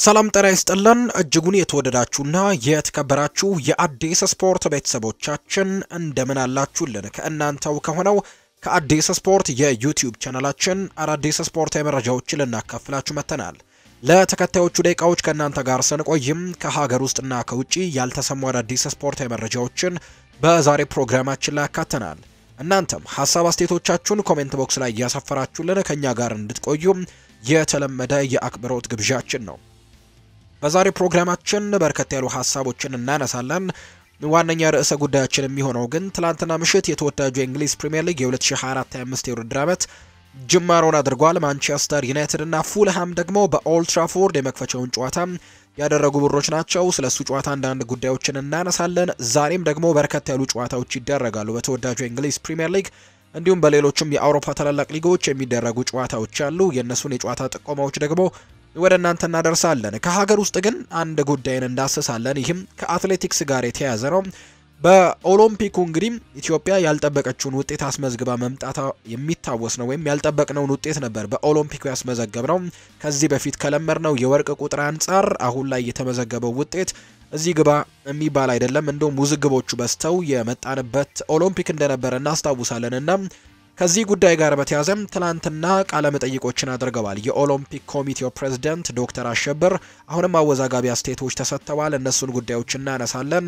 ሰላም ጤና ይስጥልን እጅጉን የተወደዳችሁና የተከበራችሁ የአዲስ ስፖርት ቤተሰቦቻችን እንደምን አላችሁልን? ከእናንተው ከሆነው ከአዲስ ስፖርት የዩቲዩብ ቻናላችን አዳዲስ ስፖርታዊ መረጃዎችን ልናካፍላችሁ መጥተናል። ለተከታዮቹ ደቂቃዎች ከእናንተ ጋር ስንቆይም ከሀገር ውስጥና ከውጭ ያልተሰሙ አዳዲስ ስፖርታዊ መረጃዎችን በዛሬ ፕሮግራማችን ላይ ያካተናል። እናንተም ሀሳብ አስተያየቶቻችሁን ኮሜንት ቦክስ ላይ እያሰፈራችሁልን ከእኛ ጋር እንድትቆዩም የተለመደ የአክብሮት ግብዣችን ነው። በዛሬ ፕሮግራማችን በርከት ያሉ ሀሳቦችን እናነሳለን። ዋነኛ ርዕሰ ጉዳያችን የሚሆነው ግን ትላንትና ምሽት የተወዳጁ የእንግሊዝ ፕሪምየር ሊግ የ2024/25 የውድድር ዓመት ጅማሮን አድርጓል። ማንቸስተር ዩናይትድ እና ፉልሃም ደግሞ በኦልድ ትራፎርድ የመክፈቻውን ጨዋታ ያደረጉ ብሮች ናቸው። ስለ እሱ ጨዋታ አንዳንድ ጉዳዮችን እናነሳለን። ዛሬም ደግሞ በርከት ያሉ ጨዋታዎች ይደረጋሉ በተወዳጁ የእንግሊዝ ፕሪምየር ሊግ እንዲሁም በሌሎችም የአውሮፓ ታላላቅ ሊጎች የሚደረጉ ጨዋታዎች አሉ። የእነሱን የጨዋታ ጥቆማዎች ደግሞ ወደ እናንተ እናደርሳለን። ከሀገር ውስጥ ግን አንድ ጉዳይን እንዳስሳለን። ይህም ከአትሌቲክስ ጋር የተያያዘ ነው። በኦሎምፒኩ እንግዲህ ኢትዮጵያ ያልጠበቀችውን ውጤት አስመዝግባ መምጣቷ የሚታወስ ነው። ወይም ያልጠበቅነውን ውጤት ነበር በኦሎምፒኩ ያስመዘገብ ነው። ከዚህ በፊት ከለመድነው የወርቅ ቁጥር አንጻር አሁን ላይ የተመዘገበው ውጤት እዚህ ግባ የሚባል አይደለም። እንደውም ውዝግቦቹ በዝተው የመጣንበት ኦሎምፒክ እንደነበረ እናስታውሳለን እና ከዚህ ጉዳይ ጋር በተያዘም ትላንትና ቃለ መጠይቆችን አድርገዋል። የኦሎምፒክ ኮሚቴው ፕሬዝዳንት ዶክተር አሸብር አሁንም አወዛጋቢ አስተያየቶች ተሰጥተዋል። እነሱን ጉዳዮች እናነሳለን።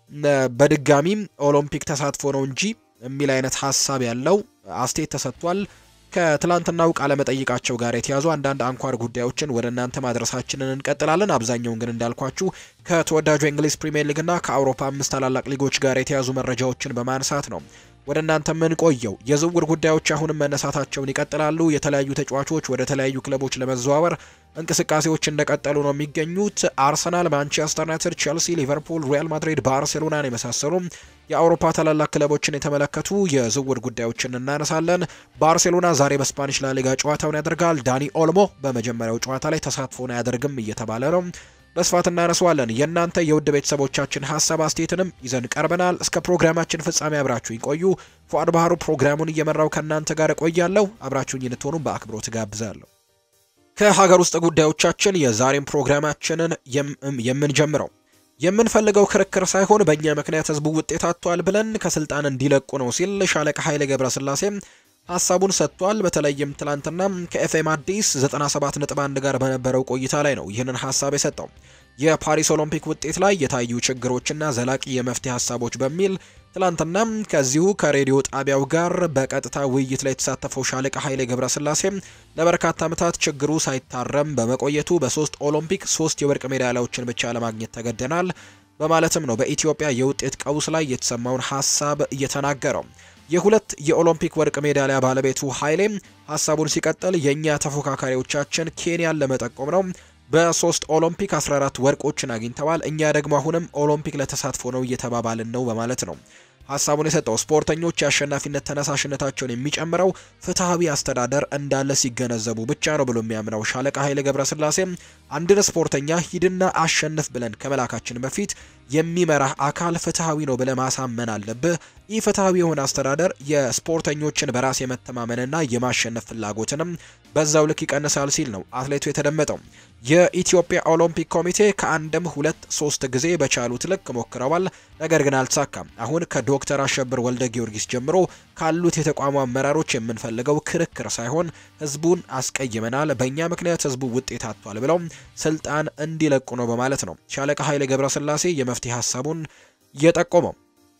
በድጋሚም ኦሎምፒክ ተሳትፎ ነው እንጂ የሚል አይነት ሀሳብ ያለው አስተያየት ተሰጥቷል። ከትላንትናው ቃለ መጠይቃቸው ጋር የተያዙ አንዳንድ አንኳር ጉዳዮችን ወደ እናንተ ማድረሳችንን እንቀጥላለን። አብዛኛውን ግን እንዳልኳችሁ ከተወዳጁ የእንግሊዝ ፕሪምየር ሊግና ከአውሮፓ አምስት ታላላቅ ሊጎች ጋር የተያዙ መረጃዎችን በማንሳት ነው ወደ እናንተ የምንቆየው። የዝውውር ጉዳዮች አሁንም መነሳታቸውን ይቀጥላሉ። የተለያዩ ተጫዋቾች ወደ ተለያዩ ክለቦች ለመዘዋወር እንቅስቃሴዎች እንደቀጠሉ ነው የሚገኙት። አርሰናል፣ ማንቸስተር ዩናይትድ፣ ቼልሲ፣ ሊቨርፑል፣ ሪያል ማድሪድ፣ ባርሴሎናን የመሳሰሉ የአውሮፓ ታላላቅ ክለቦችን የተመለከቱ የዝውውር ጉዳዮችን እናነሳለን። ባርሴሎና ዛሬ በስፓኒሽ ላሊጋ ጨዋታውን ያደርጋል። ዳኒ ኦልሞ በመጀመሪያው ጨዋታ ላይ ተሳትፎን አያደርግም እየተባለ ነው። በስፋት እናነሳዋለን። የእናንተ የውድ ቤተሰቦቻችን ሀሳብ አስተያየትንም ይዘን ቀርበናል። እስከ ፕሮግራማችን ፍጻሜ አብራችሁኝ ቆዩ። ፉአድ ባህሩ ፕሮግራሙን እየመራው ከእናንተ ጋር እቆያለሁ። አብራችሁኝ እንድትሆኑ በአክብሮት ጋብዛለሁ። ከሀገር ውስጥ ጉዳዮቻችን የዛሬን ፕሮግራማችንን የምንጀምረው የምንፈልገው ክርክር ሳይሆን በእኛ ምክንያት ህዝቡ ውጤት አጥቷል ብለን ከስልጣን እንዲለቁ ነው ሲል ሻለቃ ኃይሌ ገብረስላሴ ሀሳቡን ሰጥቷል። በተለይም ትላንትና ከኤፍኤም አዲስ 97.1 ጋር በነበረው ቆይታ ላይ ነው ይህንን ሀሳብ የሰጠው። የፓሪስ ኦሎምፒክ ውጤት ላይ የታዩ ችግሮችና ዘላቂ የመፍትሄ ሀሳቦች በሚል ትላንትና ከዚሁ ከሬዲዮ ጣቢያው ጋር በቀጥታ ውይይት ላይ የተሳተፈው ሻለቃ ኃይሌ ገብረስላሴ ለበርካታ ዓመታት ችግሩ ሳይታረም በመቆየቱ በሶስት ኦሎምፒክ ሶስት የወርቅ ሜዳሊያዎችን ብቻ ለማግኘት ተገደናል በማለትም ነው በኢትዮጵያ የውጤት ቀውስ ላይ የተሰማውን ሀሳብ እየተናገረው። የሁለት የኦሎምፒክ ወርቅ ሜዳሊያ ባለቤቱ ኃይሌም ሀሳቡን ሲቀጥል የእኛ ተፎካካሪዎቻችን ኬንያን ለመጠቆም ነው። በሶስት ኦሎምፒክ 14 ወርቆችን አግኝተዋል። እኛ ደግሞ አሁንም ኦሎምፒክ ለተሳትፎ ነው እየተባባልን ነው በማለት ነው ሀሳቡን የሰጠው። ስፖርተኞች የአሸናፊነት ተነሳሽነታቸውን የሚጨምረው ፍትሐዊ አስተዳደር እንዳለ ሲገነዘቡ ብቻ ነው ብሎ የሚያምነው ሻለቃ ኃይሌ ገብረስላሴ አንድን ስፖርተኛ ሂድና አሸንፍ ብለን ከመላካችን በፊት የሚመራህ አካል ፍትሐዊ ነው ብለህ ማሳመን አለብህ። ይህ ፍትሐዊ የሆነ አስተዳደር የስፖርተኞችን በራስ የመተማመንና የማሸነፍ ፍላጎትንም በዛው ልክ ይቀንሳል ሲል ነው አትሌቱ የተደመጠው። የኢትዮጵያ ኦሎምፒክ ኮሚቴ ከአንድም ሁለት ሶስት ጊዜ በቻሉት ልክ ሞክረዋል፣ ነገር ግን አልተሳካም። አሁን ከዶክተር አሸብር ወልደ ጊዮርጊስ ጀምሮ ካሉት የተቋሙ አመራሮች የምንፈልገው ክርክር ሳይሆን ህዝቡን አስቀይመናል፣ በእኛ ምክንያት ህዝቡ ውጤት አጥቷል ብለው ስልጣን እንዲለቁ ነው በማለት ነው ሻለቃ ኃይሌ ገብረስላሴ የመፍትሄ ሀሳቡን የጠቆመው።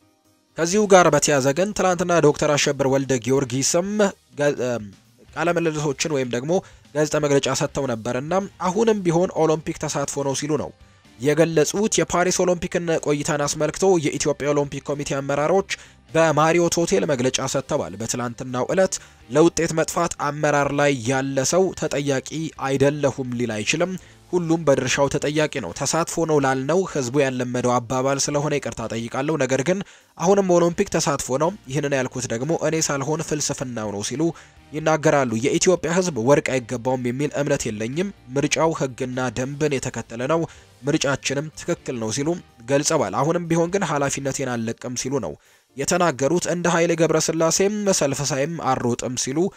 ከዚሁ ጋር በተያያዘ ግን ትናንትና ዶክተር አሸብር ወልደ ጊዮርጊስም ቃለ ምልልሶችን ወይም ደግሞ ጋዜጣ መግለጫ ሰጥተው ነበርና አሁንም ቢሆን ኦሎምፒክ ተሳትፎ ነው ሲሉ ነው የገለጹት። የፓሪስ ኦሎምፒክን ቆይታን አስመልክቶ የኢትዮጵያ ኦሎምፒክ ኮሚቴ አመራሮች በማሪዮት ሆቴል መግለጫ ሰጥተዋል። በትላንትናው ዕለት ለውጤት መጥፋት አመራር ላይ ያለ ሰው ተጠያቂ አይደለሁም ሊል አይችልም። ሁሉም በድርሻው ተጠያቂ ነው። ተሳትፎ ነው ላልነው ህዝቡ ያለመደው አባባል ስለሆነ ይቅርታ ጠይቃለሁ። ነገር ግን አሁንም ኦሎምፒክ ተሳትፎ ነው። ይህንን ያልኩት ደግሞ እኔ ሳልሆን ፍልስፍናው ነው ሲሉ ይናገራሉ። የኢትዮጵያ ህዝብ ወርቅ አይገባውም የሚል እምነት የለኝም። ምርጫው ህግና ደንብን የተከተለ ነው። ምርጫችንም ትክክል ነው ሲሉ ገልጸዋል። አሁንም ቢሆን ግን ኃላፊነቴን አልለቅም ሲሉ ነው የተናገሩት። እንደ ኃይሌ ገብረስላሴም ሰልፍ ሳይም አልሮጥም ሲሉ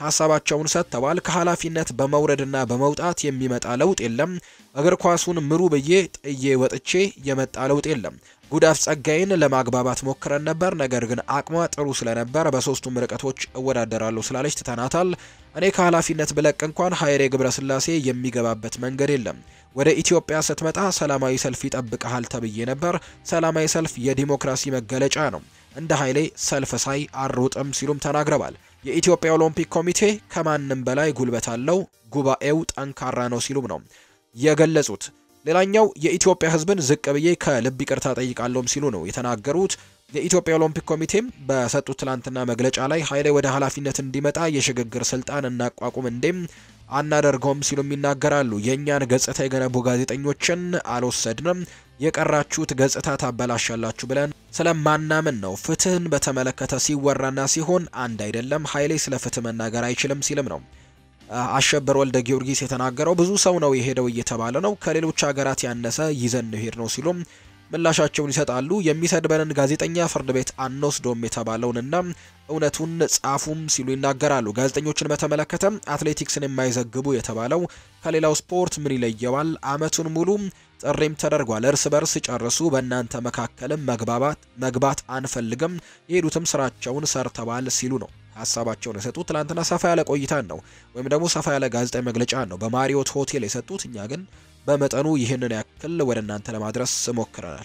ሀሳባቸውን ሰጥተዋል። ከኃላፊነት በመውረድና በመውጣት የሚመጣ ለውጥ የለም። እግር ኳሱን ምሩ ብዬ ጥዬ ወጥቼ የመጣ ለውጥ የለም። ጉዳፍ ጸጋይን ለማግባባት ሞክረን ነበር፣ ነገር ግን አቅሟ ጥሩ ስለነበር በሶስቱም ርቀቶች እወዳደራለሁ ስላለች ትተናታል። እኔ ከኃላፊነት ብለቅ እንኳን ሀይሌ ገብረስላሴ የሚገባበት መንገድ የለም። ወደ ኢትዮጵያ ስትመጣ ሰላማዊ ሰልፍ ይጠብቀሃል ተብዬ ነበር። ሰላማዊ ሰልፍ የዲሞክራሲ መገለጫ ነው። እንደ ኃይሌ ሰልፍ ሳይ አልሮጥም ሲሉም ተናግረዋል። የኢትዮጵያ ኦሎምፒክ ኮሚቴ ከማንም በላይ ጉልበት አለው፣ ጉባኤው ጠንካራ ነው ሲሉም ነው የገለጹት። ሌላኛው የኢትዮጵያ ሕዝብን ዝቅ ብዬ ከልብ ይቅርታ ጠይቃለሁም ሲሉ ነው የተናገሩት። የኢትዮጵያ ኦሎምፒክ ኮሚቴም በሰጡት ትላንትና መግለጫ ላይ ኃይሌ ወደ ኃላፊነት እንዲመጣ የሽግግር ስልጣን እናቋቁም እንዴም አናደርገውም ሲሉም ይናገራሉ። የእኛን ገጽታ የገነቡ ጋዜጠኞችን አልወሰድንም፣ የቀራችሁት ገጽታ ታበላሻላችሁ ብለን ስለማናምን ነው። ፍትህን በተመለከተ ሲወራና ሲሆን አንድ አይደለም። ኃይሌ ስለ ፍትህ መናገር አይችልም ሲልም ነው አሸበር ወልደ ጊዮርጊስ የተናገረው። ብዙ ሰው ነው የሄደው እየተባለ ነው። ከሌሎች ሀገራት ያነሰ ይዘን ነው ሄድ ነው ሲሉም ምላሻቸውን ይሰጣሉ። የሚሰድበንን ጋዜጠኛ ፍርድ ቤት አንወስዶም የተባለውንና እውነቱን ጻፉም ሲሉ ይናገራሉ። ጋዜጠኞችን በተመለከተ አትሌቲክስን የማይዘግቡ የተባለው ከሌላው ስፖርት ምን ይለየዋል? አመቱን ሙሉ ጥሪም ተደርጓል። እርስ በርስ ጨርሱ፣ በእናንተ መካከልም መግባባት መግባት አንፈልግም፣ የሄዱትም ስራቸውን ሰርተዋል ሲሉ ነው ሀሳባቸውን የሰጡት። ትላንትና ሰፋ ያለ ቆይታን ነው ወይም ደግሞ ሰፋ ያለ ጋዜጣዊ መግለጫን ነው በማሪዮት ሆቴል የሰጡት። እኛ ግን በመጠኑ ይህንን ያክል ወደ እናንተ ለማድረስ ሞክረናል።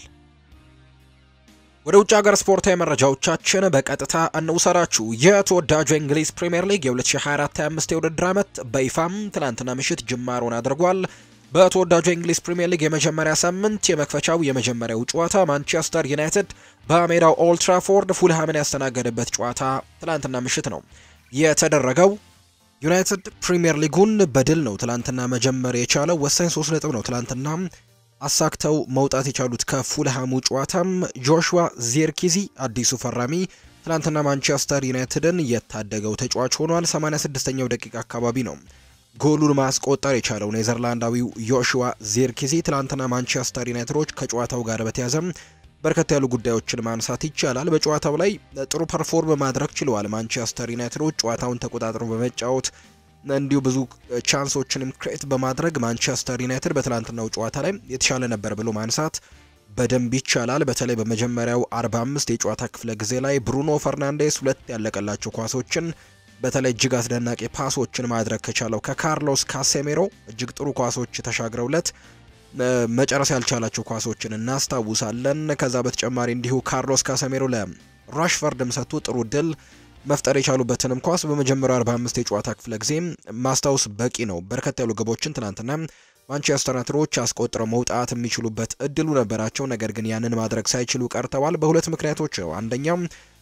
ወደ ውጭ ሀገር ስፖርታዊ መረጃዎቻችን በቀጥታ እንውሰራችሁ። የተወዳጁ የእንግሊዝ ፕሪምየር ሊግ የ2024/25 የውድድር ዓመት በይፋም ትናንትና ምሽት ጅማሮን አድርጓል። በተወዳጁ የእንግሊዝ ፕሪምየር ሊግ የመጀመሪያ ሳምንት የመክፈቻው የመጀመሪያው ጨዋታ ማንቸስተር ዩናይትድ በሜዳው ኦልድ ትራፎርድ ፉልሃምን ያስተናገደበት ጨዋታ ትላንትና ምሽት ነው የተደረገው። ዩናይትድ ፕሪምየር ሊጉን በድል ነው ትላንትና መጀመር የቻለው። ወሳኝ ሶስት ነጥብ ነው ትላንትና አሳክተው መውጣት የቻሉት ከፉልሃሙ ጨዋታም ጆሹዋ ዚርኪዚ አዲሱ ፈራሚ ትላንትና ማንቸስተር ዩናይትድን የታደገው ተጫዋች ሆኗል። 86ኛው ደቂቃ አካባቢ ነው ጎሉን ማስቆጠር የቻለው ኔዘርላንዳዊው ዮሹዋ ዚርኪዚ። ትላንትና ማንቸስተር ዩናይትዶች ከጨዋታው ጋር በተያዘ በርከት ያሉ ጉዳዮችን ማንሳት ይቻላል። በጨዋታው ላይ ጥሩ ፐርፎርም ማድረግ ችለዋል ማንቸስተር ዩናይትዶች ጨዋታውን ተቆጣጥሮ በመጫወት እንዲሁ ብዙ ቻንሶችንም ክሬት በማድረግ ማንቸስተር ዩናይትድ በትላንትናው ጨዋታ ላይ የተሻለ ነበር ብሎ ማንሳት በደንብ ይቻላል። በተለይ በመጀመሪያው 45 የጨዋታ ክፍለ ጊዜ ላይ ብሩኖ ፈርናንዴስ ሁለት ያለቀላቸው ኳሶችን በተለይ እጅግ አስደናቂ ፓሶችን ማድረግ ከቻለው ከካርሎስ ካሴሜሮ እጅግ ጥሩ ኳሶች ተሻግረውለት መጨረስ ያልቻላቸው ኳሶችን እናስታውሳለን። ከዛ በተጨማሪ እንዲሁ ካርሎስ ካሴሜሮ ለራሽፈርድም ሰጥቶ ጥሩ ድል መፍጠር የቻሉበትንም ኳስ በመጀመሪያው 45 የጨዋታ ክፍለ ጊዜ ማስታወስ በቂ ነው። በርከት ያሉ ግቦችን ትናንትና ማንቸስተር ዩናይትዶች አስቆጥረው መውጣት የሚችሉበት እድሉ ነበራቸው። ነገር ግን ያንን ማድረግ ሳይችሉ ቀርተዋል። በሁለት ምክንያቶች ነው። አንደኛው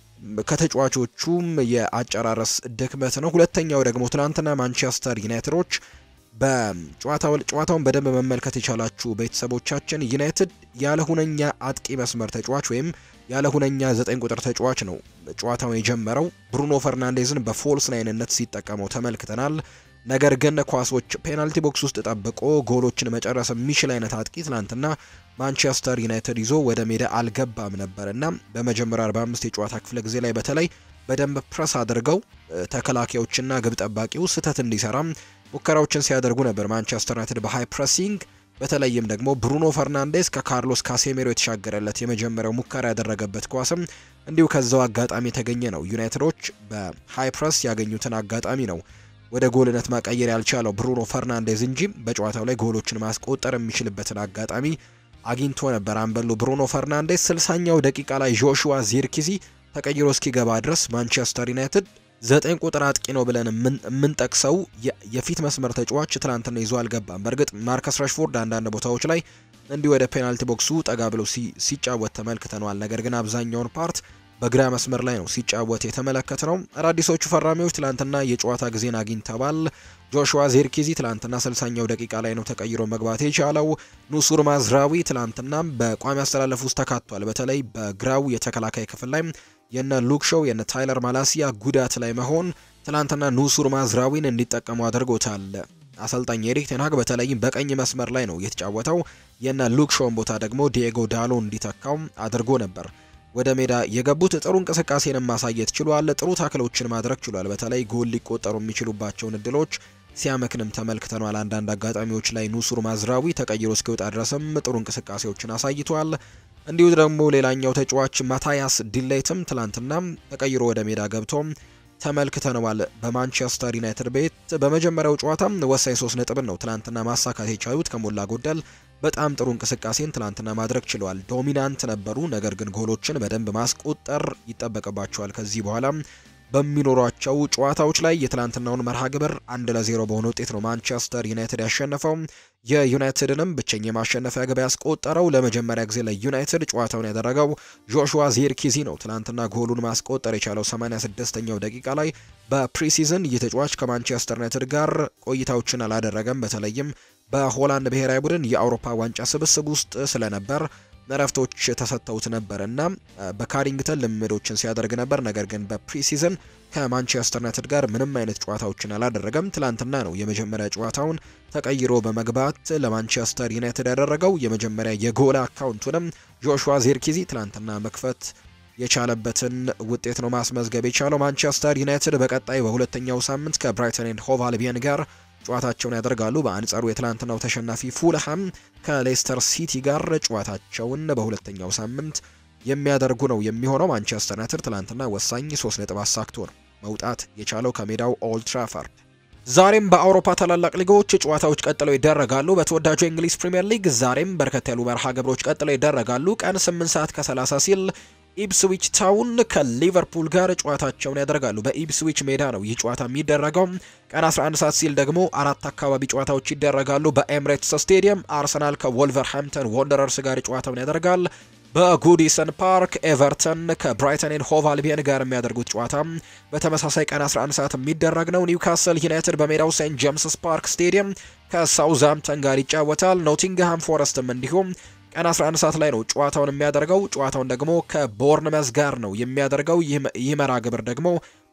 ከተጫዋቾቹም የአጨራረስ ድክመት ነው። ሁለተኛው ደግሞ ትናንትና ማንቸስተር ዩናይትዶች በጨዋታውን በደንብ መመልከት የቻላችሁ ቤተሰቦቻችን ዩናይትድ ያለ ሁነኛ አጥቂ መስመር ተጫዋች ወይም ያለ ሁነኛ ዘጠኝ ቁጥር ተጫዋች ነው ጨዋታውን የጀመረው። ብሩኖ ፈርናንዴዝን በፎልስ ናይንነት ሲጠቀመው ተመልክተናል። ነገር ግን ኳሶች ፔናልቲ ቦክስ ውስጥ ጠብቆ ጎሎችን መጨረስ የሚችል አይነት አጥቂ ትናንትና ማንቸስተር ዩናይትድ ይዞ ወደ ሜዳ አልገባም ነበር እና በመጀመሪያ 45 የጨዋታ ክፍለ ጊዜ ላይ በተለይ በደንብ ፕረስ አድርገው ተከላካዮችና ግብ ጠባቂው ስህተት እንዲሰራም ሙከራዎችን ሲያደርጉ ነበር። ማንቸስተር ዩናይትድ በሃይ ፕሬሲንግ በተለይም ደግሞ ብሩኖ ፈርናንዴስ ከካርሎስ ካሴሜሮ የተሻገረለት የመጀመሪያው ሙከራ ያደረገበት ኳስም እንዲሁ ከዛው አጋጣሚ የተገኘ ነው። ዩናይትዶች በሃይ ፕረስ ያገኙትን አጋጣሚ ነው ወደ ጎልነት ማቀየር ያልቻለው ብሩኖ ፈርናንዴዝ እንጂ በጨዋታው ላይ ጎሎችን ማስቆጠር የሚችልበትን አጋጣሚ አግኝቶ ነበር። አንበሉ ብሩኖ ፈርናንዴዝ ስልሳኛው ደቂቃ ላይ ጆሹዋ ዚርኪዚ ተቀይሮ እስኪገባ ድረስ ማንቸስተር ዩናይትድ ዘጠኝ ቁጥር አጥቂ ነው ብለን የምንጠቅሰው የፊት መስመር ተጫዋች ትናንትና ይዞ አልገባም። በእርግጥ ማርከስ ራሽፎርድ አንዳንድ ቦታዎች ላይ እንዲህ ወደ ፔናልቲ ቦክሱ ጠጋ ብለው ሲጫወት ተመልክተነዋል። ነገር ግን አብዛኛውን ፓርት በግራ መስመር ላይ ነው ሲጫወት የተመለከት ነው። አዳዲሶቹ ፈራሚዎች ትላንትና የጨዋታ ጊዜን አግኝተዋል። ጆሹዋ ዚርኪዚ ትላንትና ስልሳኛው ደቂቃ ላይ ነው ተቀይሮ መግባት የቻለው። ኑሱር ማዝራዊ ትላንትና በቋሚ አስተላለፍ ውስጥ ተካቷል። በተለይ በግራው የተከላካይ ክፍል ላይ የነ ሉክ ሾው የነ ታይለር ማላሲያ ጉዳት ላይ መሆን ትላንትና ኑሱር ማዝራዊን እንዲጠቀሙ አድርጎታል። አሰልጣኝ ኤሪክ ቴንሃግ በተለይም በቀኝ መስመር ላይ ነው የተጫወተው። የነ ሉክ ሾውን ቦታ ደግሞ ዲየጎ ዳሎ እንዲተካው አድርጎ ነበር። ወደ ሜዳ የገቡት ጥሩ እንቅስቃሴንም ማሳየት ችሏል። ጥሩ ታክሎችን ማድረግ ችሏል። በተለይ ጎል ሊቆጠሩ የሚችሉባቸውን እድሎች ሲያመክንም ተመልክተናል። አንዳንድ አጋጣሚዎች ላይ ኑሱር ማዝራዊ ተቀይሮ እስኪወጣ ድረስም ጥሩ እንቅስቃሴዎችን አሳይቷል። እንዲሁ ደግሞ ሌላኛው ተጫዋች ማታያስ ዲሌይትም ትላንትና ተቀይሮ ወደ ሜዳ ገብቶ ተመልክተነዋል። በማንቸስተር ዩናይትድ ቤት በመጀመሪያው ጨዋታ ወሳኝ ሶስት ነጥብን ነው ትላንትና ማሳካት የቻሉት። ከሞላ ጎደል በጣም ጥሩ እንቅስቃሴን ትላንትና ማድረግ ችለዋል። ዶሚናንት ነበሩ፣ ነገር ግን ጎሎችን በደንብ ማስቆጠር ይጠበቅባቸዋል ከዚህ በኋላ በሚኖሯቸው ጨዋታዎች ላይ የትላንትናውን መርሃ ግብር አንድ ለዜሮ በሆነ ውጤት ነው ማንቸስተር ዩናይትድ ያሸነፈው። የዩናይትድንም ብቸኛ የማሸነፊያ ግብ ያስቆጠረው ለመጀመሪያ ጊዜ ለዩናይትድ ጨዋታውን ያደረገው ጆሹዋ ዚርኪዚ ነው። ትላንትና ጎሉን ማስቆጠር የቻለው 86ኛው ደቂቃ ላይ በፕሪሲዝን ይህ ተጫዋች ከማንቸስተር ዩናይትድ ጋር ቆይታዎችን አላደረገም። በተለይም በሆላንድ ብሔራዊ ቡድን የአውሮፓ ዋንጫ ስብስብ ውስጥ ስለነበር እረፍቶች ተሰጥተውት ነበር እና በካሪንግተን ልምምዶችን ሲያደርግ ነበር። ነገር ግን በፕሪሲዝን ከማንቸስተር ዩናይትድ ጋር ምንም አይነት ጨዋታዎችን አላደረገም። ትላንትና ነው የመጀመሪያ ጨዋታውን ተቀይሮ በመግባት ለማንቸስተር ዩናይትድ ያደረገው። የመጀመሪያ የጎል አካውንቱንም ጆሹዋ ዚርኪዚ ትላንትና መክፈት የቻለበትን ውጤት ነው ማስመዝገብ የቻለው። ማንቸስተር ዩናይትድ በቀጣይ በሁለተኛው ሳምንት ከብራይተን ኤንድ ሆቭ አልቢየን ጋር ጨዋታቸውን ያደርጋሉ። በአንጻሩ የትላንትናው ተሸናፊ ፉልሃም ከሌስተር ሲቲ ጋር ጨዋታቸውን በሁለተኛው ሳምንት የሚያደርጉ ነው የሚሆነው። ማንቸስተር ዩናይትድ ትላንትና ወሳኝ ሶስት ነጥብ አሳክቶ ነው መውጣት የቻለው ከሜዳው ኦልድ ትራፈርድ። ዛሬም በአውሮፓ ታላላቅ ሊጎች ጨዋታዎች ቀጥለው ይደረጋሉ። በተወዳጁ የእንግሊዝ ፕሪምየር ሊግ ዛሬም በርከት ያሉ መርሃ ግብሮች ቀጥለው ይደረጋሉ። ቀን 8 ሰዓት ከ30 ሲል ኢፕስዊች ታውን ከሊቨርፑል ጋር ጨዋታቸውን ያደርጋሉ። በኢፕስዊች ሜዳ ነው ይህ ጨዋታ የሚደረገው። ቀን 11 ሰዓት ሲል ደግሞ አራት አካባቢ ጨዋታዎች ይደረጋሉ። በኤምሬትስ ስቴዲየም አርሰናል ከወልቨርሃምፕተን ወንደረርስ ጋር ጨዋታውን ያደርጋል። በጉዲሰን ፓርክ ኤቨርተን ከብራይተን ኤንድ ሆቭ አልቢየን ጋር የሚያደርጉት ጨዋታ በተመሳሳይ ቀን 11 ሰዓት የሚደረግ ነው። ኒውካስል ዩናይትድ በሜዳው ሴንት ጄምስስ ፓርክ ስቴዲየም ከሳውዝሃምፕተን ጋር ይጫወታል። ኖቲንግሃም ፎረስትም እንዲሁም ቀን 11 ሰዓት ላይ ነው ጨዋታውን የሚያደርገው። ጨዋታውን ደግሞ ከቦርንመዝ ጋር ነው የሚያደርገው። ይህ መርሃ ግብር ደግሞ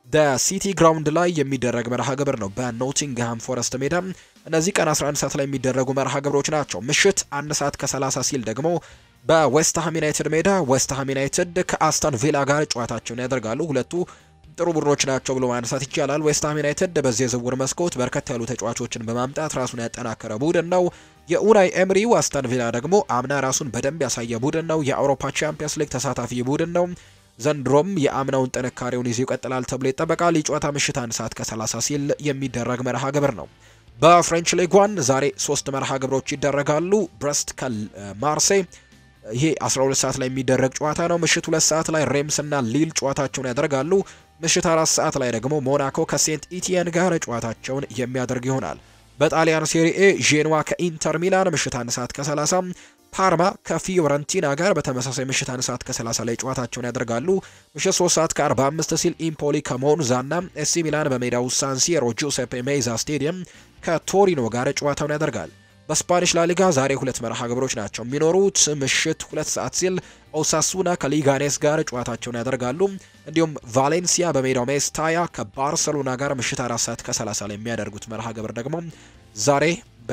በሲቲ ግራውንድ ላይ የሚደረግ መርሃ ግብር ነው፣ በኖቲንግሃም ፎረስት ሜዳ። እነዚህ ቀን 11 ሰዓት ላይ የሚደረጉ መርሃ ግብሮች ናቸው። ምሽት አንድ ሰዓት ከ30 ሲል ደግሞ በዌስትሃም ዩናይትድ ሜዳ ዌስትሃም ዩናይትድ ከአስተን ቪላ ጋር ጨዋታቸውን ያደርጋሉ። ሁለቱ ጥሩ ቡድኖች ናቸው ብሎ ማንሳት ይቻላል። ዌስትሃም ዩናይትድ በዚህ የዝውውር መስኮት በርከት ያሉ ተጫዋቾችን በማምጣት ራሱን ያጠናከረ ቡድን ነው። የኡናይ ኤምሪው አስተን ቪላ ደግሞ አምና ራሱን በደንብ ያሳየ ቡድን ነው። የአውሮፓ ቻምፒየንስ ሊግ ተሳታፊ ቡድን ነው። ዘንድሮም የአምናውን ጥንካሬውን ይዞ ይቀጥላል ተብሎ ይጠበቃል። የጨዋታ ምሽት አንድ ሰዓት ከ30 ሲል የሚደረግ መርሃ ግብር ነው። በፍሬንች ሊግ ዋን ዛሬ ሶስት መርሃ ግብሮች ይደረጋሉ። ብረስት ከማርሴይ ይሄ 12 ሰዓት ላይ የሚደረግ ጨዋታ ነው። ምሽት ሁለት ሰዓት ላይ ሬምስ እና ሊል ጨዋታቸውን ያደርጋሉ። ምሽት አራት ሰዓት ላይ ደግሞ ሞናኮ ከሴንት ኢቲየን ጋር ጨዋታቸውን የሚያደርግ ይሆናል። በጣሊያን ሴሪኤ ዤንዋ ከኢንተር ሚላን ምሽት አንድ ሰዓት ከ30 ፓርማ ከፊዮረንቲና ጋር በተመሳሳይ ምሽት አንድ ሰዓት ከ30 ላይ ጨዋታቸውን ያደርጋሉ። ምሽት 3 ሰዓት ከ45 ሲል ኢምፖሊ ከሞንዛና ኤሲ ሚላን በሜዳው ሳንሲሮ ጁሴፔ ሜይዛ ስቴዲየም ከቶሪኖ ጋር ጨዋታውን ያደርጋል። በስፓኒሽ ላሊጋ ዛሬ ሁለት መርሃ ግብሮች ናቸው የሚኖሩት። ምሽት ሁለት ሰዓት ሲል ኦሳሱና ከሊጋኔስ ጋር ጨዋታቸውን ያደርጋሉ። እንዲሁም ቫሌንሲያ በሜዳው ሜስታያ ከባርሰሎና ጋር ምሽት አራት ሰዓት ከ30 ላይ የሚያደርጉት መርሃ ግብር ደግሞ ዛሬ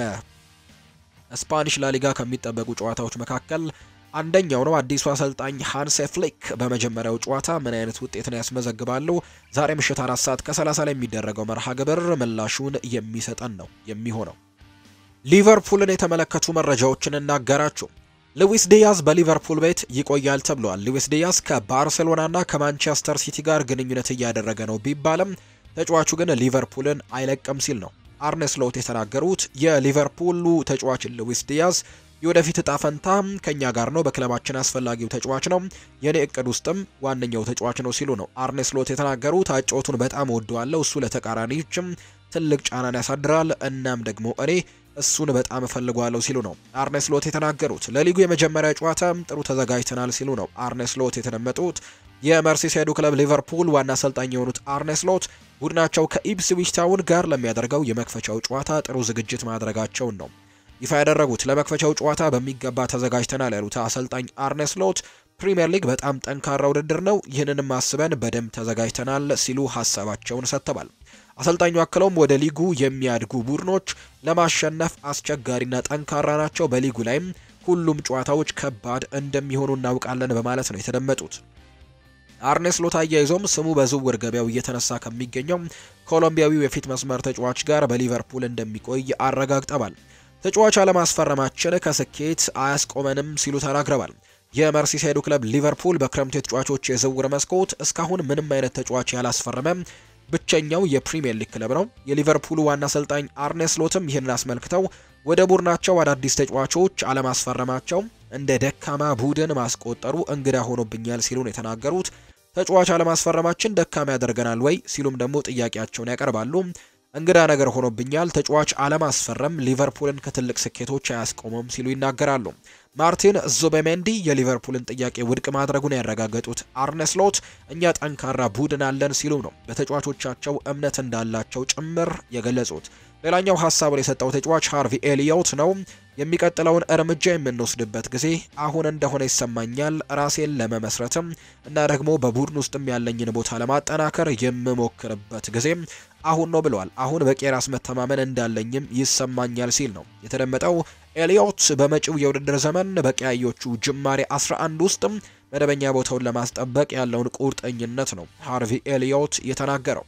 በስፓኒሽ ላሊጋ ከሚጠበቁ ጨዋታዎች መካከል አንደኛው ነው። አዲሱ አሰልጣኝ ሃንሴ ፍሊክ በመጀመሪያው ጨዋታ ምን አይነት ውጤትን ያስመዘግባሉ? ዛሬ ምሽት አራት ሰዓት ከ30 ላይ የሚደረገው መርሃ ግብር ምላሹን የሚሰጠን ነው የሚሆነው። ሊቨርፑልን የተመለከቱ መረጃዎችን እናገራችሁ። ሉዊስ ዲያዝ በሊቨርፑል ቤት ይቆያል ተብሏል። ሉዊስ ዲያዝ ከባርሴሎናና ከማንቸስተር ሲቲ ጋር ግንኙነት እያደረገ ነው ቢባልም ተጫዋቹ ግን ሊቨርፑልን አይለቅም ሲል ነው አርነ ስሎት የተናገሩት። የሊቨርፑሉ ተጫዋች ሉዊስ ዲያዝ የወደፊት እጣ ፈንታ ከኛ ጋር ነው፣ በክለባችን አስፈላጊው ተጫዋች ነው፣ የኔ እቅድ ውስጥም ዋነኛው ተጫዋች ነው ሲሉ ነው አርነ ስሎት የተናገሩት። አጨዋወቱን በጣም ወደዋለሁ፣ እሱ ለተቃራኒዎችም ትልቅ ጫናን ያሳድራል፣ እናም ደግሞ እኔ እሱን በጣም እፈልገዋለሁ ሲሉ ነው አርኔ ስሎት የተናገሩት። ለሊጉ የመጀመሪያ ጨዋታ ጥሩ ተዘጋጅተናል ሲሉ ነው አርኔ ስሎት የተደመጡት። የመርሲሳይዱ ክለብ ሊቨርፑል ዋና አሰልጣኝ የሆኑት አርኔ ስሎት ቡድናቸው ከኢፕስዊች ታውን ጋር ለሚያደርገው የመክፈቻው ጨዋታ ጥሩ ዝግጅት ማድረጋቸውን ነው ይፋ ያደረጉት። ለመክፈቻው ጨዋታ በሚገባ ተዘጋጅተናል ያሉት አሰልጣኝ አርኔ ስሎት ፕሪምየር ሊግ በጣም ጠንካራ ውድድር ነው፣ ይህንንም አስበን በደንብ ተዘጋጅተናል ሲሉ ሀሳባቸውን ሰጥተዋል። አሰልጣኙ አክለውም ወደ ሊጉ የሚያድጉ ቡድኖች ለማሸነፍ አስቸጋሪና ጠንካራ ናቸው፣ በሊጉ ላይም ሁሉም ጨዋታዎች ከባድ እንደሚሆኑ እናውቃለን በማለት ነው የተደመጡት። አርኔ ስሎት አያይዞም ስሙ በዝውውር ገበያው እየተነሳ ከሚገኘው ኮሎምቢያዊው የፊት መስመር ተጫዋች ጋር በሊቨርፑል እንደሚቆይ አረጋግጠዋል። ተጫዋች አለማስፈረማችን ከስኬት አያስቆመንም ሲሉ ተናግረዋል። የመርሲሳይዱ ክለብ ሊቨርፑል በክረምቱ የተጫዋቾች የዝውውር መስኮት እስካሁን ምንም አይነት ተጫዋች ያላስፈረመ ብቸኛው የፕሪሚየር ሊግ ክለብ ነው። የሊቨርፑሉ ዋና አሰልጣኝ አርኔ ስሎትም ይህንን አስመልክተው ወደ ቡድናቸው አዳዲስ ተጫዋቾች አለማስፈረማቸው እንደ ደካማ ቡድን ማስቆጠሩ እንግዳ ሆኖብኛል ሲሉ ነው የተናገሩት። ተጫዋች አለማስፈረማችን ደካማ ያደርገናል ወይ ሲሉም ደግሞ ጥያቄያቸውን ያቀርባሉ። እንግዳ ነገር ሆኖብኛል፣ ተጫዋች አለማስፈረም ሊቨርፑልን ከትልቅ ስኬቶች አያስቆመም ሲሉ ይናገራሉ። ማርቲን ዙቤሜንዲ የሊቨርፑልን ጥያቄ ውድቅ ማድረጉን ያረጋገጡት አርነ ስሎት እኛ ጠንካራ ቡድን አለን ሲሉ ነው በተጫዋቾቻቸው እምነት እንዳላቸው ጭምር የገለጹት። ሌላኛው ሀሳቡን የሰጠው ተጫዋች ሃርቪ ኤሊዮት ነው። የሚቀጥለውን እርምጃ የምንወስድበት ጊዜ አሁን እንደሆነ ይሰማኛል። ራሴን ለመመስረትም እና ደግሞ በቡድን ውስጥም ያለኝን ቦታ ለማጠናከር የምሞክርበት ጊዜ አሁን ነው ብለዋል። አሁን በቂ ራስ መተማመን እንዳለኝም ይሰማኛል ሲል ነው የተደመጠው። ኤሊዮት በመጪው የውድድር ዘመን በቀያዮቹ ጅማሬ 11 ውስጥም መደበኛ ቦታውን ለማስጠበቅ ያለውን ቁርጠኝነት ነው ሃርቪ ኤሊዮት የተናገረው።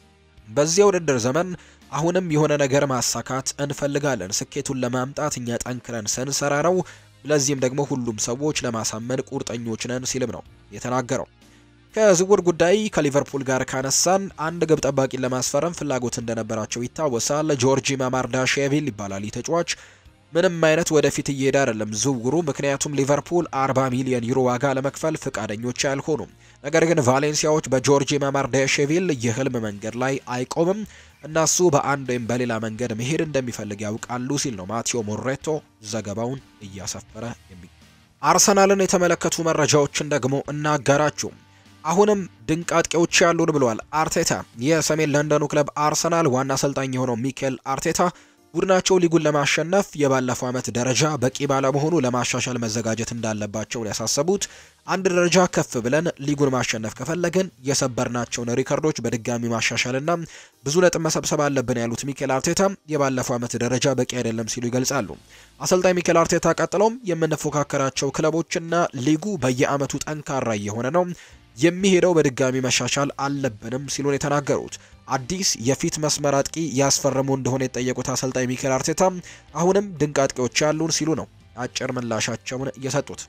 በዚህ የውድድር ዘመን አሁንም የሆነ ነገር ማሳካት እንፈልጋለን። ስኬቱን ለማምጣት እኛ ጠንክረን ስንሰራ ነው። ለዚህም ደግሞ ሁሉም ሰዎች ለማሳመን ቁርጠኞች ነን ሲልም ነው የተናገረው። ከዝውውር ጉዳይ ከሊቨርፑል ጋር ካነሳን አንድ ግብ ጠባቂን ለማስፈረም ፍላጎት እንደነበራቸው ይታወሳል። ጆርጂ ማማርዳሽቪሊ ይባላል ይህ ተጫዋች ምንም አይነት ወደፊት እየሄደ አይደለም ዝውውሩ። ምክንያቱም ሊቨርፑል 40 ሚሊዮን ዩሮ ዋጋ ለመክፈል ፍቃደኞች አልሆኑም። ነገር ግን ቫሌንሲያዎች በጆርጂ ማማርዳሽቪሊ የህልም መንገድ ላይ አይቆምም እናሱ በአንድ ወይም በሌላ መንገድ መሄድ እንደሚፈልግ ያውቃሉ ሲል ነው ማቴዎ ሞሬቶ ዘገባውን እያሰፈረ የሚ አርሰናልን የተመለከቱ መረጃዎችን ደግሞ እናጋራችሁ። አሁንም ድንቅ አጥቂዎች ያሉን ብለዋል አርቴታ። የሰሜን ለንደኑ ክለብ አርሰናል ዋና አሰልጣኝ የሆነው ሚኬል አርቴታ ቡድናቸው ሊጉን ለማሸነፍ የባለፈው ዓመት ደረጃ በቂ ባለመሆኑ ለማሻሻል መዘጋጀት እንዳለባቸው ያሳሰቡት፣ አንድ ደረጃ ከፍ ብለን ሊጉን ማሸነፍ ከፈለግን የሰበርናቸውን ሪከርዶች በድጋሚ ማሻሻልና ብዙ ነጥብ መሰብሰብ አለብን ያሉት ሚኬል አርቴታ የባለፈው ዓመት ደረጃ በቂ አይደለም ሲሉ ይገልጻሉ። አሰልጣኝ ሚኬል አርቴታ ቀጥለውም የምንፎካከራቸው ክለቦችና ሊጉ በየዓመቱ ጠንካራ እየሆነ ነው የሚሄደው በድጋሚ መሻሻል አለብንም ሲሉ ነው የተናገሩት። አዲስ የፊት መስመር አጥቂ ያስፈረሙ እንደሆነ የጠየቁት አሰልጣኝ ሚኬል አርቴታ አሁንም ድንቅ አጥቂዎች ያሉን ሲሉ ነው አጭር ምላሻቸውን የሰጡት።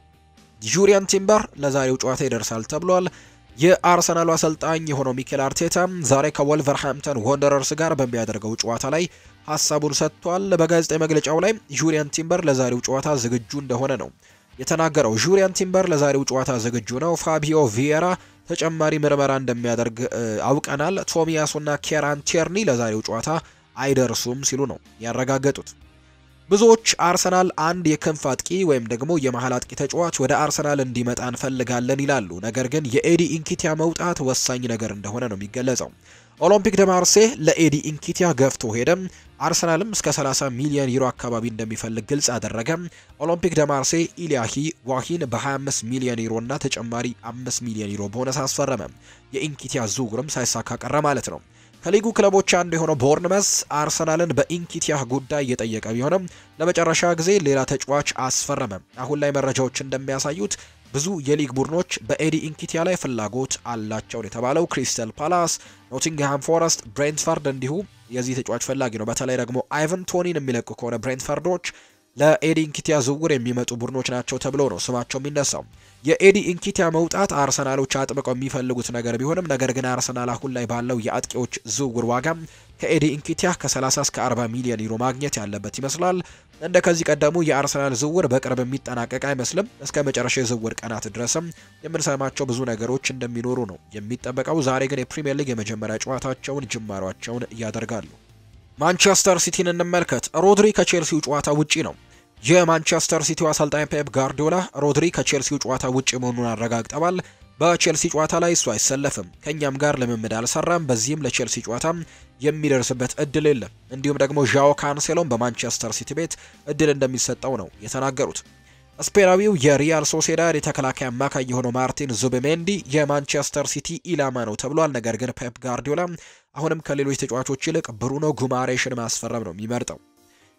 ጁሪያን ቲምበር ለዛሬው ጨዋታ ይደርሳል ተብሏል። የአርሰናሉ አሰልጣኝ የሆነው ሚኬል አርቴታ ዛሬ ከወልቨርሃምፕተን ወንደረርስ ጋር በሚያደርገው ጨዋታ ላይ ሀሳቡን ሰጥቷል። በጋዜጣዊ መግለጫው ላይ ጁሪያን ቲምበር ለዛሬው ጨዋታ ዝግጁ እንደሆነ ነው የተናገረው። ጁሪያን ቲምበር ለዛሬው ጨዋታ ዝግጁ ነው። ፋቢዮ ቪየራ ተጨማሪ ምርመራ እንደሚያደርግ አውቀናል። ቶሚያሱና ኬራን ቴርኒ ለዛሬው ጨዋታ አይደርሱም ሲሉ ነው ያረጋገጡት። ብዙዎች አርሰናል አንድ የክንፍ አጥቂ ወይም ደግሞ የመሀል አጥቂ ተጫዋች ወደ አርሰናል እንዲመጣ እንፈልጋለን ይላሉ። ነገር ግን የኤዲ ኢንኪቲያ መውጣት ወሳኝ ነገር እንደሆነ ነው የሚገለጸው። ኦሎምፒክ ደ ማርሴ ለኤዲ ኢንኪቲያ ገፍቶ ሄደም። አርሰናልም እስከ 30 ሚሊዮን ዩሮ አካባቢ እንደሚፈልግ ግልጽ አደረገ። ኦሎምፒክ ደ ማርሴ ኢሊያሂ ዋሂን በ25 ሚሊዮን ዩሮ እና ተጨማሪ 5 ሚሊዮን ዩሮ ቦነስ አስፈረመ። የኢንኪቲያ ዝውውርም ሳይሳካ ቀረ ማለት ነው። ከሊጉ ክለቦች አንዱ የሆነው ቦርንመስ አርሰናልን በኢንኪቲያ ጉዳይ እየጠየቀ ቢሆንም ለመጨረሻ ጊዜ ሌላ ተጫዋች አስፈረመ። አሁን ላይ መረጃዎች እንደሚያሳዩት ብዙ የሊግ ቡድኖች በኤዲ ኢንኪቲያ ላይ ፍላጎት አላቸውን የተባለው ክሪስተል ፓላስ፣ ኖቲንግሃም ፎረስት፣ ብሬንትፈርድ እንዲሁ የዚህ ተጫዋች ፈላጊ ነው። በተለይ ደግሞ አይቨን ቶኒን የሚለቁ ከሆነ ብሬንትፈርዶች ለኤዲ ኢንኪቲያ ዝውውር የሚመጡ ቡድኖች ናቸው ተብሎ ነው ስማቸው የሚነሳው። የኤዲ ኢንኪቲያ መውጣት አርሰናሎች አጥብቀው የሚፈልጉት ነገር ቢሆንም ነገር ግን አርሰናል አሁን ላይ ባለው የአጥቂዎች ዝውውር ዋጋ ከኤዲ ኢንኪቲያ ከ30 እስከ 40 ሚሊዮን ዩሮ ማግኘት ያለበት ይመስላል። እንደ ከዚህ ቀደሙ የአርሰናል ዝውውር በቅርብ የሚጠናቀቅ አይመስልም። እስከ መጨረሻ የዝውውር ቀናት ድረስም የምንሰማቸው ብዙ ነገሮች እንደሚኖሩ ነው የሚጠበቀው። ዛሬ ግን የፕሪምየር ሊግ የመጀመሪያ ጨዋታቸውን ጅማሯቸውን ያደርጋሉ። ማንቸስተር ሲቲን እንመልከት። ሮድሪ ከቼልሲው ጨዋታ ውጪ ነው። የማንቸስተር ሲቲው አሰልጣኝ ፔፕ ጋርዲዮላ ሮድሪ ከቼልሲው ጨዋታ ውጪ መሆኑን አረጋግጠዋል። በቼልሲ ጨዋታ ላይ እሱ አይሰለፍም፣ ከእኛም ጋር ልምምድ አልሰራም፣ በዚህም ለቼልሲ ጨዋታ የሚደርስበት እድል የለም። እንዲሁም ደግሞ ዣኦ ካንሴሎን በማንቸስተር ሲቲ ቤት እድል እንደሚሰጠው ነው የተናገሩት። ስፔናዊው የሪያል ሶሴዳድ የተከላካይ አማካይ የሆነው ማርቲን ዙቢሜንዲ የማንቸስተር ሲቲ ኢላማ ነው ተብሏል። ነገር ግን ፔፕ ጋርዲዮላ አሁንም ከሌሎች ተጫዋቾች ይልቅ ብሩኖ ጉማሬሽን ማስፈረም ነው የሚመርጠው።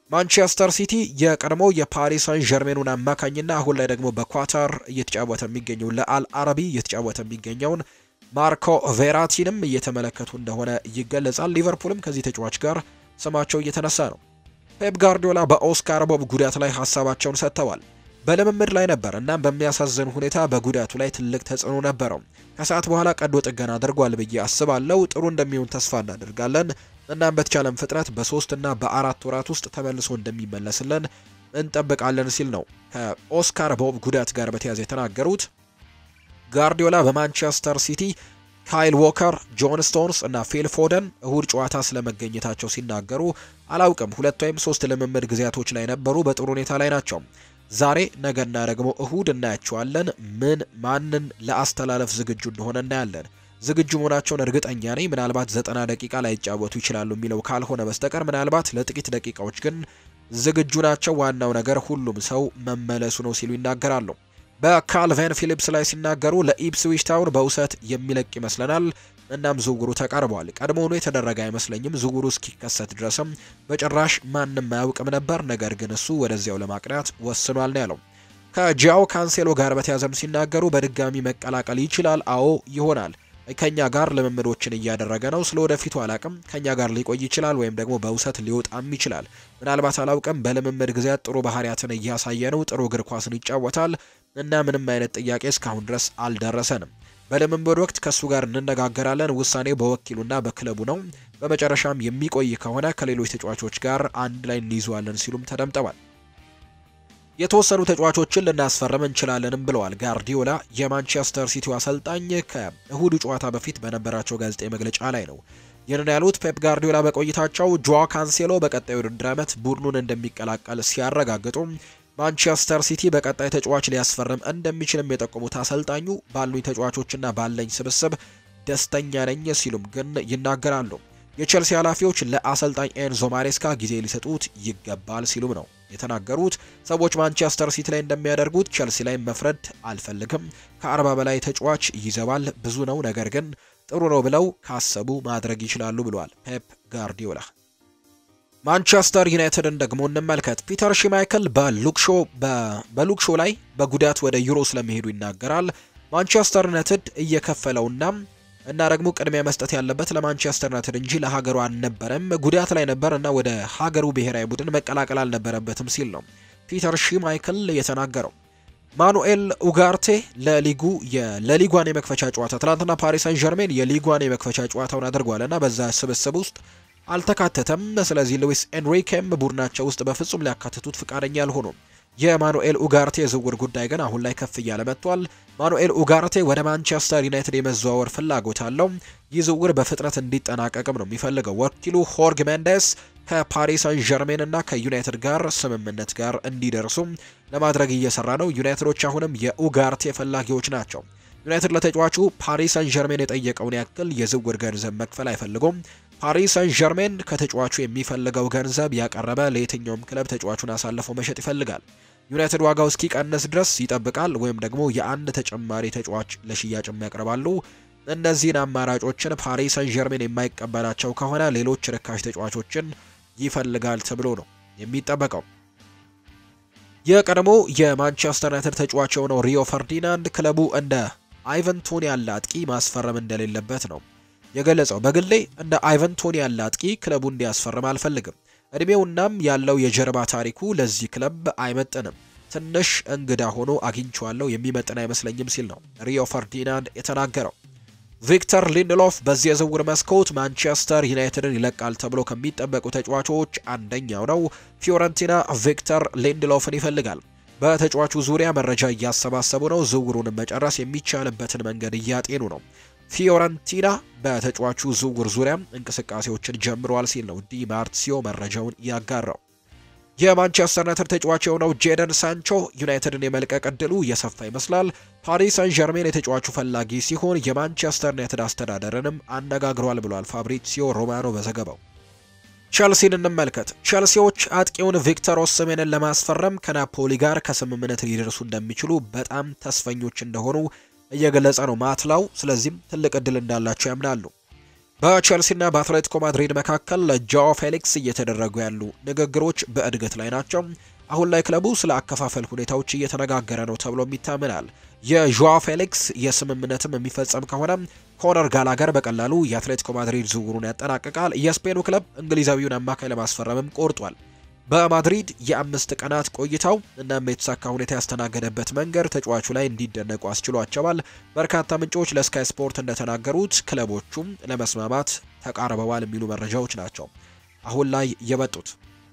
ማንቸስተር ሲቲ የቀድሞ የፓሪስ ሳን ዠርሜኑን አማካኝና አሁን ላይ ደግሞ በኳታር እየተጫወተ የሚገኘው ለአል አረቢ እየተጫወተ የሚገኘውን ማርኮ ቬራቲንም እየተመለከቱ እንደሆነ ይገለጻል። ሊቨርፑልም ከዚህ ተጫዋች ጋር ስማቸው እየተነሳ ነው። ፔፕ ጋርዲዮላ በኦስካር ቦብ ጉዳት ላይ ሀሳባቸውን ሰጥተዋል። በልምምድ ላይ ነበር እናም በሚያሳዝን ሁኔታ በጉዳቱ ላይ ትልቅ ተጽዕኖ ነበረው። ከሰዓት በኋላ ቀዶ ጥገና አድርጓል ብዬ አስባለሁ። ጥሩ እንደሚሆን ተስፋ እናደርጋለን። እናም በተቻለም ፍጥነት በሶስት እና በአራት ወራት ውስጥ ተመልሶ እንደሚመለስልን እንጠብቃለን ሲል ነው ከኦስካር ቦብ ጉዳት ጋር በተያያዘ የተናገሩት። ጋርዲዮላ በማንቸስተር ሲቲ ካይል ዎከር፣ ጆን ስቶንስ እና ፊል ፎደን እሁድ ጨዋታ ስለመገኘታቸው ሲናገሩ አላውቅም፣ ሁለት ወይም ሶስት ልምምድ ጊዜያቶች ላይ ነበሩ። በጥሩ ሁኔታ ላይ ናቸው። ዛሬ ነገና ደግሞ እሁድ እናያቸዋለን። ምን ማንን ለአስተላለፍ ዝግጁ እንደሆነ እናያለን። ዝግጁ መሆናቸውን እርግጠኛ ነኝ። ምናልባት ዘጠና ደቂቃ ላይ ይጫወቱ ይችላሉ የሚለው ካልሆነ በስተቀር ምናልባት ለጥቂት ደቂቃዎች ግን ዝግጁ ናቸው። ዋናው ነገር ሁሉም ሰው መመለሱ ነው ሲሉ ይናገራሉ። በካልቬን ፊሊፕስ ላይ ሲናገሩ ለኢፕስዊች ታውን በውሰት የሚለቅ ይመስለናል። እናም ዝውውሩ ተቃርቧል። ቀድሞውኑ የተደረገ አይመስለኝም። ዝውውሩ እስኪከሰት ድረስም በጭራሽ ማንም አያውቅም ነበር። ነገር ግን እሱ ወደዚያው ለማቅናት ወስኗል ነው ያለው። ከጂያው ካንሴሎ ጋር በተያዘም ሲናገሩ በድጋሚ መቀላቀል ይችላል። አዎ ይሆናል። ከኛ ጋር ልምምዶችን እያደረገ ነው። ስለ ወደፊቱ አላቅም። ከኛ ጋር ሊቆይ ይችላል ወይም ደግሞ በውሰት ሊወጣም ይችላል። ምናልባት አላውቅም። በልምምድ ጊዜያት ጥሩ ባህሪያትን እያሳየ ነው። ጥሩ እግር ኳስን ይጫወታል እና ምንም አይነት ጥያቄ እስካሁን ድረስ አልደረሰንም። በልምምድ ወቅት ከእሱ ጋር እንነጋገራለን። ውሳኔው በወኪሉና በክለቡ ነው። በመጨረሻም የሚቆይ ከሆነ ከሌሎች ተጫዋቾች ጋር አንድ ላይ እንይዘዋለን ሲሉም ተደምጠዋል። የተወሰኑ ተጫዋቾችን ልናስፈርም እንችላለንም ብለዋል ጋርዲዮላ። የማንቸስተር ሲቲው አሰልጣኝ ከእሁዱ ጨዋታ በፊት በነበራቸው ጋዜጣዊ መግለጫ ላይ ነው ይህንን ያሉት። ፔፕ ጋርዲዮላ በቆይታቸው ጆዋ ካንሴሎ በቀጣዩ ውድድር ዓመት ቡድኑን እንደሚቀላቀል ሲያረጋግጡ ማንቸስተር ሲቲ በቀጣይ ተጫዋች ሊያስፈርም እንደሚችልም የጠቆሙት አሰልጣኙ ባሉኝ ተጫዋቾችና ባለኝ ስብስብ ደስተኛ ነኝ ሲሉም ግን ይናገራሉ። የቼልሲ ኃላፊዎች ለአሰልጣኝ ኤንዞ ማሬስካ ጊዜ ሊሰጡት ይገባል ሲሉም ነው የተናገሩት። ሰዎች ማንቸስተር ሲቲ ላይ እንደሚያደርጉት ቼልሲ ላይ መፍረድ አልፈልግም። ከአርባ በላይ ተጫዋች ይዘዋል፣ ብዙ ነው። ነገር ግን ጥሩ ነው ብለው ካሰቡ ማድረግ ይችላሉ ብለዋል ፔፕ ጋርዲዮላ። ማንቸስተር ዩናይትድን ደግሞ እንመልከት። ፒተር ሽማይክል በሉክሾ በሉክሾ ላይ በጉዳት ወደ ዩሮ ስለመሄዱ ይናገራል። ማንቸስተር ዩናይትድ እየከፈለውና እና ደግሞ ቅድሚያ መስጠት ያለበት ለማንቸስተር ዩናይትድ እንጂ ለሀገሩ አልነበረም። ጉዳት ላይ ነበር እና ወደ ሀገሩ ብሔራዊ ቡድን መቀላቀል አልነበረበትም ሲል ነው ፒተር ሽማይክል የተናገረው። ማኑኤል ኡጋርቴ ለሊጉ ለሊጓን የመክፈቻ ጨዋታ ትናንትና ፓሪስ ሳን ዠርሜን የሊጓን የመክፈቻ ጨዋታውን አድርጓል እና በዛ ስብስብ ውስጥ አልተካተተም። ስለዚህ ሉዊስ ኤንሪኬም ቡድናቸው ውስጥ በፍጹም ሊያካትቱት ፍቃደኛ አልሆኑም። የማኑኤል ኡጋርቴ የዝውውር ጉዳይ ግን አሁን ላይ ከፍ እያለ መጥቷል። ማኑኤል ኡጋርቴ ወደ ማንቸስተር ዩናይትድ የመዘዋወር ፍላጎት አለው። ይህ ዝውውር በፍጥነት እንዲጠናቀቅም ነው የሚፈልገው። ወኪሉ ሆርግ ሜንዴስ ከፓሪስ ሳን ዠርሜን እና ከዩናይትድ ጋር ስምምነት ጋር እንዲደርሱ ለማድረግ እየሰራ ነው። ዩናይትዶች አሁንም የኡጋርቴ ፈላጊዎች ናቸው። ዩናይትድ ለተጫዋቹ ፓሪስ ሳን ዠርሜን የጠየቀውን ያክል የዝውውር ገንዘብ መክፈል አይፈልጉም። ፓሪስ ሳን ዠርሜን ከተጫዋቹ የሚፈልገው ገንዘብ ያቀረበ ለየትኛውም ክለብ ተጫዋቹን አሳልፈው መሸጥ ይፈልጋል። ዩናይትድ ዋጋው እስኪቀንስ ድረስ ይጠብቃል፣ ወይም ደግሞ የአንድ ተጨማሪ ተጫዋች ለሽያጭም ያቀርባሉ። እነዚህን አማራጮችን ፓሪስ ሳን ዠርሜን የማይቀበላቸው ከሆነ ሌሎች ርካሽ ተጫዋቾችን ይፈልጋል ተብሎ ነው የሚጠበቀው። የቀድሞ የማንቸስተር ዩናይትድ ተጫዋች የሆነው ሪዮ ፈርዲናንድ ክለቡ እንደ አይቨን ቶኒ ያለ አጥቂ ማስፈረም እንደሌለበት ነው የገለጸው። በግሌ እንደ አይቨን ቶኒ ያለ አጥቂ ክለቡ እንዲያስፈርም አልፈልግም። እድሜውናም ያለው የጀርባ ታሪኩ ለዚህ ክለብ አይመጥንም። ትንሽ እንግዳ ሆኖ አግኝቼዋለሁ፣ የሚመጥን አይመስለኝም ሲል ነው ሪዮ ፈርዲናንድ የተናገረው። ቪክተር ሊንድሎፍ በዚህ የዝውውር መስኮት ማንቸስተር ዩናይትድን ይለቃል ተብሎ ከሚጠበቁ ተጫዋቾች አንደኛው ነው። ፊዮረንቲና ቪክተር ሊንድሎፍን ይፈልጋል። በተጫዋቹ ዙሪያ መረጃ እያሰባሰቡ ነው። ዝውውሩን መጨረስ የሚቻልበትን መንገድ እያጤኑ ነው። ፊዮረንቲና በተጫዋቹ ዝውውር ዙሪያ እንቅስቃሴዎችን ጀምረዋል ሲል ነው ዲ ማርሲዮ መረጃውን ያጋራው። የማንቸስተር ዩናይትድ ተጫዋች የሆነው ጄደን ሳንቾ ዩናይትድን የመልቀቅ እድሉ እየሰፋ ይመስላል። ፓሪስ ሳን ዠርሜን የተጫዋቹ ፈላጊ ሲሆን የማንቸስተር ዩናይትድ አስተዳደርንም አነጋግሯል ብሏል ፋብሪሲዮ ሮማኖ በዘገባው። ቸልሲን እንመልከት። ቸልሲዎች አጥቂውን ቪክተር ኦስሜንን ለማስፈረም ከናፖሊ ጋር ከስምምነት ሊደርሱ እንደሚችሉ በጣም ተስፈኞች እንደሆኑ እየገለጸ ነው ማትላው። ስለዚህም ትልቅ እድል እንዳላቸው ያምናሉ። በቼልሲና በአትሌቲኮ ማድሪድ መካከል ለጃኦ ፌሊክስ እየተደረጉ ያሉ ንግግሮች በእድገት ላይ ናቸው። አሁን ላይ ክለቡ ስለ አከፋፈል ሁኔታዎች እየተነጋገረ ነው ተብሎም ይታመናል። የዣኦ ፌሊክስ የስምምነትም የሚፈጸም ከሆነ ኮነር ጋላገር በቀላሉ የአትሌቲኮ ማድሪድ ዝውውሩን ያጠናቅቃል። የስፔኑ ክለብ እንግሊዛዊውን አማካይ ለማስፈረምም ቆርጧል። በማድሪድ የአምስት ቀናት ቆይታው እናም የተሳካ ሁኔታ ያስተናገደበት መንገድ ተጫዋቹ ላይ እንዲደነቁ አስችሏቸዋል። በርካታ ምንጮች ለስካይ ስፖርት እንደተናገሩት ክለቦቹም ለመስማማት ተቃርበዋል የሚሉ መረጃዎች ናቸው አሁን ላይ የበጡት።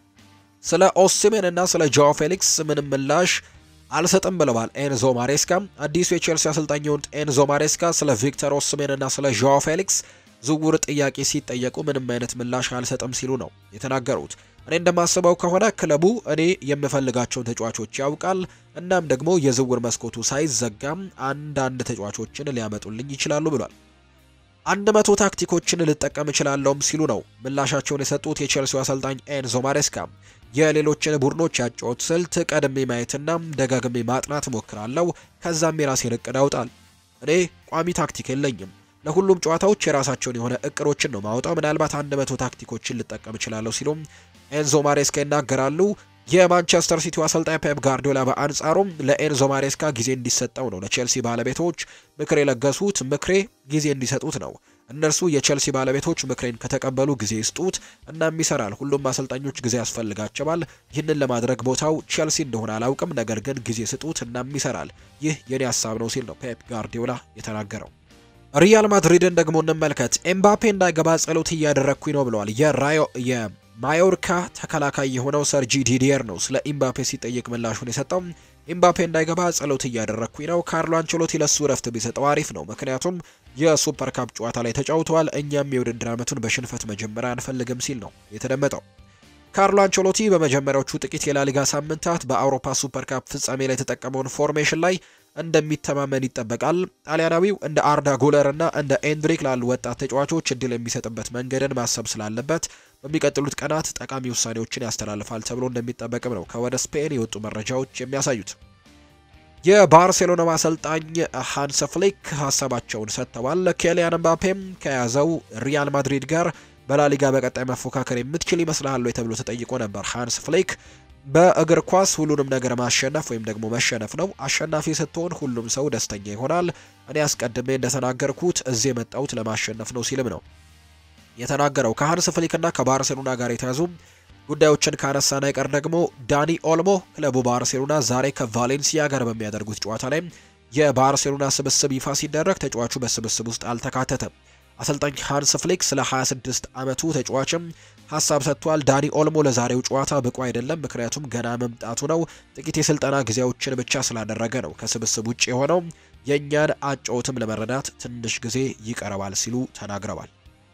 ስለ ኦሲሜን እና ስለ ጃኦ ፌሊክስ ምንም ምላሽ አልሰጥም ብለዋል ኤንዞ ማሬስካ። አዲሱ የቼልሲ አሰልጣኝ የሆኑት ኤንዞ ማሬስካ ስለ ቪክተር ኦሲሜን እና ስለ ዣኦ ፌሊክስ ዝውውር ጥያቄ ሲጠየቁ ምንም አይነት ምላሽ አልሰጥም ሲሉ ነው የተናገሩት። እኔ እንደማስበው ከሆነ ክለቡ እኔ የምፈልጋቸውን ተጫዋቾች ያውቃል። እናም ደግሞ የዝውውር መስኮቱ ሳይዘጋም አንዳንድ ተጫዋቾችን ሊያመጡልኝ ይችላሉ ብሏል። አንድ መቶ ታክቲኮችን ልጠቀም እችላለሁም ሲሉ ነው ምላሻቸውን የሰጡት የቼልሲው አሰልጣኝ ኤንዞ ማሬስካ። የሌሎችን ቡድኖች ያጫወት ስልት ቀድሜ ማየትና ደጋግሜ ማጥናት እሞክራለሁ። ከዛም የራሴን እቅድ አውጣል። እኔ ቋሚ ታክቲክ የለኝም። ለሁሉም ጨዋታዎች የራሳቸውን የሆነ እቅዶችን ነው ማውጣው። ምናልባት አንድ መቶ ታክቲኮችን ልጠቀም እችላለሁ ሲሉም ኤንዞ ማሬስካ ይናገራሉ። የማንቸስተር ሲቲው አሰልጣኝ ፔፕ ጋርዲዮላ በአንጻሩም ለኤንዞ ማሬስካ ጊዜ እንዲሰጠው ነው ለቼልሲ ባለቤቶች ምክር የለገሱት። ምክሬ ጊዜ እንዲሰጡት ነው። እነርሱ የቼልሲ ባለቤቶች ምክሬን ከተቀበሉ ጊዜ ይስጡት፣ እናም ይሰራል። ሁሉም አሰልጣኞች ጊዜ ያስፈልጋቸዋል። ይህንን ለማድረግ ቦታው ቼልሲ እንደሆነ አላውቅም፣ ነገር ግን ጊዜ ስጡት፣ እናም ይሰራል። ይህ የኔ ሀሳብ ነው ሲል ነው ፔፕ ጋርዲዮላ የተናገረው። ሪያል ማድሪድን ደግሞ እንመልከት። ኤምባፔ እንዳይገባ ጸሎት እያደረግኩኝ ነው ብለዋል። የራዮ ማዮርካ ተከላካይ የሆነው ሰርጂ ዲዲየር ነው ስለ ኢምባፔ ሲጠየቅ ምላሹን የሰጠው። ኢምባፔ እንዳይገባ ጸሎት እያደረግኩኝ ነው። ካርሎ አንቸሎቲ ለሱ ረፍት ቢሰጠው አሪፍ ነው፣ ምክንያቱም የሱፐር ካፕ ጨዋታ ላይ ተጫውተዋል። እኛም የውድድር ዓመቱን በሽንፈት መጀመሪያ አንፈልግም ሲል ነው የተደመጠው። ካርሎ አንቸሎቲ በመጀመሪያዎቹ ጥቂት የላሊጋ ሳምንታት በአውሮፓ ሱፐር ካፕ ፍጻሜ ላይ የተጠቀመውን ፎርሜሽን ላይ እንደሚተማመን ይጠበቃል። ጣሊያናዊው እንደ አርዳ ጉለር እና እንደ ኤንድሪክ ላሉ ወጣት ተጫዋቾች እድል የሚሰጥበት መንገድን ማሰብ ስላለበት በሚቀጥሉት ቀናት ጠቃሚ ውሳኔዎችን ያስተላልፋል ተብሎ እንደሚጠበቅም ነው ከወደ ስፔን የወጡ መረጃዎች የሚያሳዩት። የባርሴሎና አሰልጣኝ ሃንስ ፍሊክ ሀሳባቸውን ሰጥተዋል። ኬሊያን ምባፔም ከያዘው ሪያል ማድሪድ ጋር በላሊጋ በቀጣይ መፎካከር የምትችል ይመስልሃል ወይ ተብሎ ተጠይቆ ነበር። ሃንስ ፍሊክ በእግር ኳስ ሁሉንም ነገር ማሸነፍ ወይም ደግሞ መሸነፍ ነው። አሸናፊ ስትሆን ሁሉም ሰው ደስተኛ ይሆናል። እኔ አስቀድሜ እንደተናገርኩት እዚህ የመጣሁት ለማሸነፍ ነው ሲልም ነው የተናገረው። ከሃንስ ፍሊክና ከባርሴሎና ጋር የተያዙ ጉዳዮችን ካነሳን አይቀር ደግሞ ዳኒ ኦልሞ ክለቡ ባርሴሎና ዛሬ ከቫሌንሲያ ጋር በሚያደርጉት ጨዋታ ላይ የባርሴሎና ስብስብ ይፋ ሲደረግ ተጫዋቹ በስብስብ ውስጥ አልተካተተም። አሰልጣኝ ሃንስ ፍሊክ ስለ 26 ዓመቱ ተጫዋችም ሀሳብ ሰጥቷል። ዳኒ ኦልሞ ለዛሬው ጨዋታ ብቁ አይደለም፣ ምክንያቱም ገና መምጣቱ ነው። ጥቂት የስልጠና ጊዜዎችን ብቻ ስላደረገ ነው ከስብስብ ውጭ የሆነው። የእኛን አጨዋወትም ለመረዳት ትንሽ ጊዜ ይቀረዋል ሲሉ ተናግረዋል።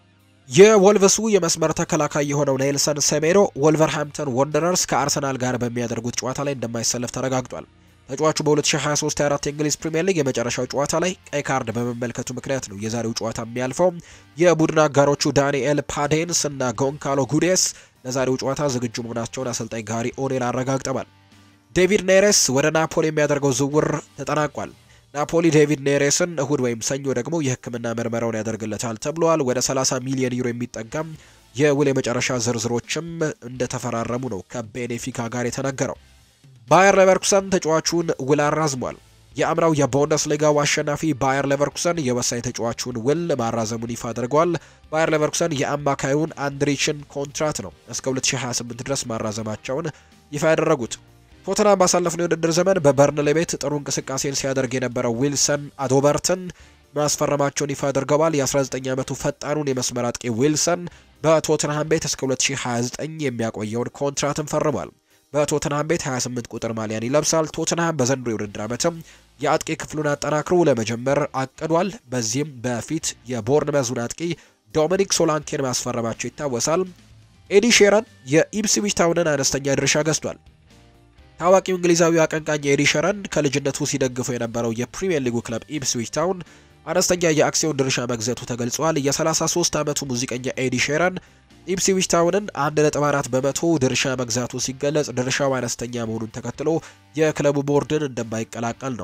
የወልቭሱ የመስመር ተከላካይ የሆነው ኔልሰን ሴሜዶ ወልቨርሃምፕተን ወንደረርስ ከአርሰናል ጋር በሚያደርጉት ጨዋታ ላይ እንደማይሰለፍ ተረጋግጧል። ተጫዋቹ በ2023/24 የእንግሊዝ ፕሪምየር ሊግ የመጨረሻው ጨዋታ ላይ ቀይ ካርድ በመመልከቱ ምክንያት ነው የዛሬው ጨዋታ የሚያልፈው። የቡድን አጋሮቹ ዳንኤል ፓዴንስ እና ጎንካሎ ጉዴስ ለዛሬው ጨዋታ ዝግጁ መሆናቸውን አሰልጣኝ ጋሪ ኦኔል አረጋግጠዋል። ዴቪድ ኔሬስ ወደ ናፖሊ የሚያደርገው ዝውውር ተጠናቋል። ናፖሊ ዴቪድ ኔሬስን እሁድ ወይም ሰኞ ደግሞ የሕክምና ምርመራውን ያደርግለታል ተብሏል። ወደ 30 ሚሊዮን ዩሮ የሚጠጋም የውል የመጨረሻ ዝርዝሮችም እንደተፈራረሙ ነው ከቤኔፊካ ጋር የተነገረው። ባየር ሌቨርኩሰን ተጫዋቹን ውል አራዝሟል። የአምናው የቡንደስሊጋው አሸናፊ ባየር ሌቨርኩሰን የወሳኝ ተጫዋቹን ውል ማራዘሙን ይፋ አድርገዋል። ባየር ሌቨርኩሰን የአማካዩን አንድሪችን ኮንትራት ነው እስከ 2028 ድረስ ማራዘማቸውን ይፋ ያደረጉት። ቶተናም ባሳለፍነው የውድድር ዘመን በበርንሌ ቤት ጥሩ እንቅስቃሴን ሲያደርግ የነበረው ዊልሰን አዶበርትን ማስፈረማቸውን ይፋ አድርገዋል። የ19 ዓመቱ ፈጣኑን የመስመር አጥቂ ዊልሰን በቶተንሃም ቤት እስከ 2029 የሚያቆየውን ኮንትራትን ፈርሟል። በቶተንሃም ቤት 28 ቁጥር ማሊያን ይለብሳል። ቶተንሃም በዘንድሮ የውድድር ዓመትም የአጥቂ ክፍሉን አጠናክሮ ለመጀመር አቅዷል። በዚህም በፊት የቦርንመዙን አጥቂ ዶሚኒክ ሶላንኬን ማስፈረማቸው ይታወሳል። ኤዲ ሼረን የኢፕስዊች ታውንን አነስተኛ ድርሻ ገዝቷል። ታዋቂው እንግሊዛዊ አቀንቃኝ ኤዲ ሸረን ከልጅነቱ ሲደግፈው የነበረው የፕሪሚየር ሊጉ ክለብ ኢፕስዊች ታውን አነስተኛ የአክሲዮን ድርሻ መግዛቱ ተገልጿል። የ33 ዓመቱ ሙዚቀኛ ኤዲ ሼረን ኢፕስዊች ታውንን 1.4 በመቶ ድርሻ መግዛቱ ሲገለጽ ድርሻው አነስተኛ መሆኑን ተከትሎ የክለቡ ቦርድን እንደማይቀላቀል ነው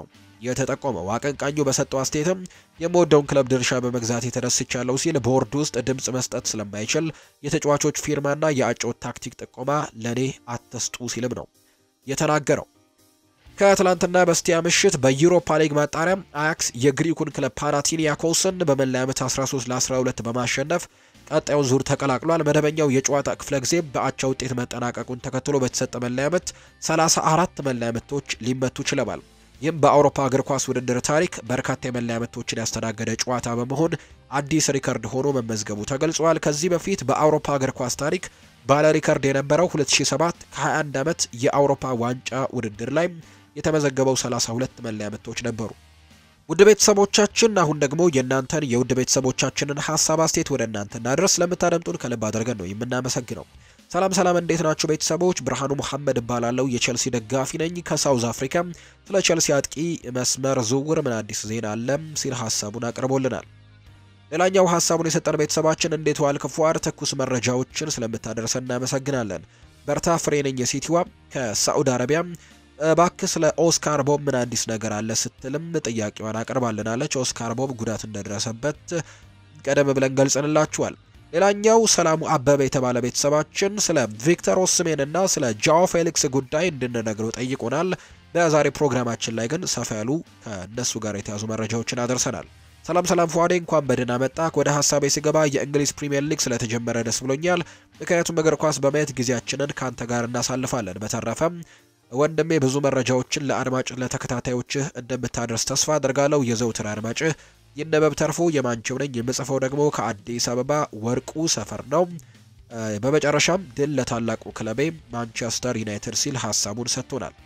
የተጠቆመው። አቀንቃኙ በሰጠው አስተያየትም የምወደውን ክለብ ድርሻ በመግዛት የተደስቻለሁ ሲል ቦርድ ውስጥ ድምፅ መስጠት ስለማይችል የተጫዋቾች ፊርማና የአጨዋወት ታክቲክ ጥቆማ ለእኔ አትስጡ ሲልም ነው የተናገረው። ከትላንትና በስቲያ ምሽት በዩሮፓ ሊግ ማጣሪያ አያክስ የግሪኩን ክለብ ፓናቲኒያኮስን በመለያ ምት 13 ለ12 በማሸነፍ ቀጣዩን ዙር ተቀላቅሏል። መደበኛው የጨዋታ ክፍለ ጊዜ በአቻ ውጤት መጠናቀቁን ተከትሎ በተሰጠ መለያ ምት 34 መለያ ምቶች ሊመቱ ችለዋል። ይህም በአውሮፓ እግር ኳስ ውድድር ታሪክ በርካታ የመለያ ምቶችን ያስተናገደ ጨዋታ በመሆን አዲስ ሪከርድ ሆኖ መመዝገቡ ተገልጿል። ከዚህ በፊት በአውሮፓ እግር ኳስ ታሪክ ባለ ሪከርድ የነበረው 2007 ከ21 ዓመት የአውሮፓ ዋንጫ ውድድር ላይ የተመዘገበው 32 መለያ ምቶች ነበሩ። ውድ ቤተሰቦቻችን አሁን ደግሞ የእናንተን የውድ ቤተሰቦቻችንን ሀሳብ አስተያየት ወደ እናንተ እናድረስ። ለምታደምጡን ከልብ አድርገን ነው የምናመሰግነው። ሰላም ሰላም፣ እንዴት ናችሁ ቤተሰቦች? ብርሃኑ መሐመድ እባላለሁ የቼልሲ ደጋፊ ነኝ ከሳውዝ አፍሪካ። ስለ ቼልሲ አጥቂ መስመር ዝውውር ምን አዲስ ዜና አለ ሲል ሀሳቡን አቅርቦልናል። ሌላኛው ሀሳቡን የሰጠን ቤተሰባችን እንዴት ዋልክ ፏር፣ ትኩስ መረጃዎችን ስለምታደርሰን እናመሰግናለን። በርታ ፍሬ ነኝ የሲቲዋ ከሳዑዲ አረቢያ እባክህ ስለ ኦስካር ቦብ ምን አዲስ ነገር አለ ስትልም ጥያቄዋን አቅርባልናለች። ኦስካር ቦብ ጉዳት እንደደረሰበት ቀደም ብለን ገልጸንላችኋል። ሌላኛው ሰላሙ አበበ የተባለ ቤተሰባችን ስለ ቪክተር ኦስሜን እና ስለ ጃኦ ፌሊክስ ጉዳይ እንድንነግረው ጠይቆናል። በዛሬ ፕሮግራማችን ላይ ግን ሰፋ ያሉ ከእነሱ ጋር የተያዙ መረጃዎችን አደርሰናል። ሰላም ሰላም ፏዴ እንኳን በደህና መጣህ። ወደ ሀሳቤ ሲገባ የእንግሊዝ ፕሪምየር ሊግ ስለተጀመረ ደስ ብሎኛል። ምክንያቱም እግር ኳስ በማየት ጊዜያችንን ከአንተ ጋር እናሳልፋለን። በተረፈም ወንድሜ ብዙ መረጃዎችን ለአድማጭ ለተከታታዮችህ እንደምታደርስ ተስፋ አድርጋለሁ። የዘውትር አድማጭህ ይነበብ ተርፎ የማንቸው ነኝ። የምጽፈው ደግሞ ከአዲስ አበባ ወርቁ ሰፈር ነው። በመጨረሻም ድል ለታላቁ ክለቤ ማንቸስተር ዩናይትድ ሲል ሀሳቡን ሰጥቶናል።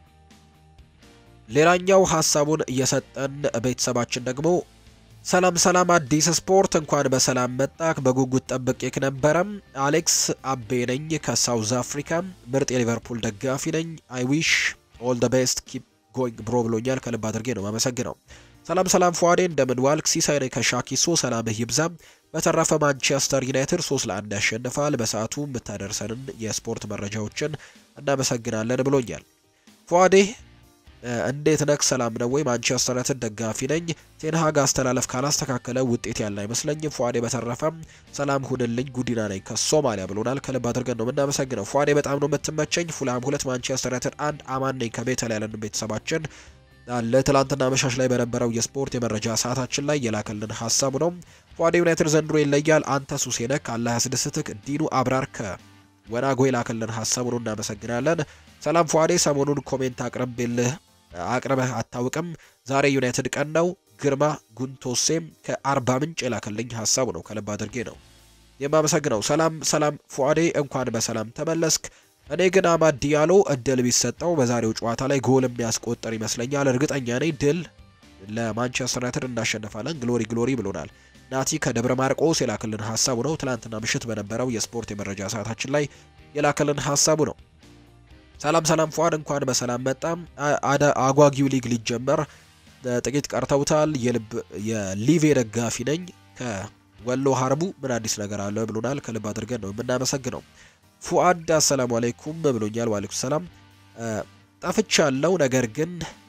ሌላኛው ሀሳቡን እየሰጠን ቤተሰባችን ደግሞ ሰላም ሰላም፣ አዲስ ስፖርት እንኳን በሰላም መጣክ። በጉጉት ጠብቄክ ነበረም። አሌክስ አቤ ነኝ ከሳውዝ አፍሪካ፣ ምርጥ የሊቨርፑል ደጋፊ ነኝ። አይ ዊሽ ኦል ደ ቤስት ኪፕ ጎይንግ ብሮ ብሎኛል። ከልብ አድርጌ ነው ማመሰግነው። ሰላም ሰላም፣ ፏዴ እንደምን ዋልክ? ሲሳይ ነኝ ከሻኪሶ፣ ሰላምህ ይብዛም። በተረፈ ማንቸስተር ዩናይትድ ሶስት ለአንድ ያሸንፋል። በሰዓቱ የምታደርሰንን የስፖርት መረጃዎችን እናመሰግናለን ብሎኛል። ፏዴ እንዴት ነክ? ሰላም ነው ወይ? ማንቸስተር ዩናይትድ ደጋፊ ነኝ። ቴንሃግ አስተላለፍ ካላስተካከለ ውጤት ያለ አይመስለኝም። ፏዴ በተረፈም ሰላም ሁንልኝ። ጉዲና ነኝ ከሶማሊያ ብሎናል። ከልብ አድርገን ነው የምናመሰግነው። ፏዴ በጣም ነው የምትመቸኝ። ፉላም ሁለት ማንቸስተር ዩናይትድ አንድ። አማን ነኝ ከቤተል ያለን ቤተሰባችን አለ። ትላንትና መሻሽ ላይ በነበረው የስፖርት የመረጃ ሰዓታችን ላይ የላከልን ሀሳቡ ነው። ፏዴ ዩናይትድ ዘንድሮ ይለያል። አንተ ሱሴ ነክ አላህ ያስደስትክ። ዲኑ አብራር ከወናጎ የላከልን ሀሳቡ ነው። እናመሰግናለን። ሰላም ፏዴ ሰሞኑን ኮሜንት አቅርቤልህ አቅርበህ አታውቅም። ዛሬ ዩናይትድ ቀን ነው። ግርማ ጉንቶሴም ከአርባ ምንጭ የላከልኝ ሀሳቡ ነው። ከልብ አድርጌ ነው የማመሰግነው። ሰላም ሰላም ፉአዴ እንኳን በሰላም ተመለስክ። እኔ ግን አማድ ዲያሎ እድል ቢሰጠው በዛሬው ጨዋታ ላይ ጎል የሚያስቆጠር ይመስለኛል። እርግጠኛ ነኝ ድል ለማንቸስተር ዩናይትድ እናሸንፋለን። ግሎሪ ግሎሪ ብሎናል። ናቲ ከደብረ ማርቆስ የላከልን ሀሳቡ ነው። ትናንትና ምሽት በነበረው የስፖርት የመረጃ ሰዓታችን ላይ የላከልን ሀሳቡ ነው። ሰላም ሰላም ፏድ እንኳን በሰላም መጣም። አጓጊው ሊግ ሊጀመር ጥቂት ቀርተውታል። የልብ የሊቬ ደጋፊ ነኝ ከወሎ ሀርቡ ምን አዲስ ነገር አለ ብሎናል። ከልብ አድርገን ነው የምናመሰግነው። ፉአድ አሰላሙ አለይኩም ብሎኛል። ዋሌኩም ሰላም። ጠፍቻለሁ፣ ነገር ግን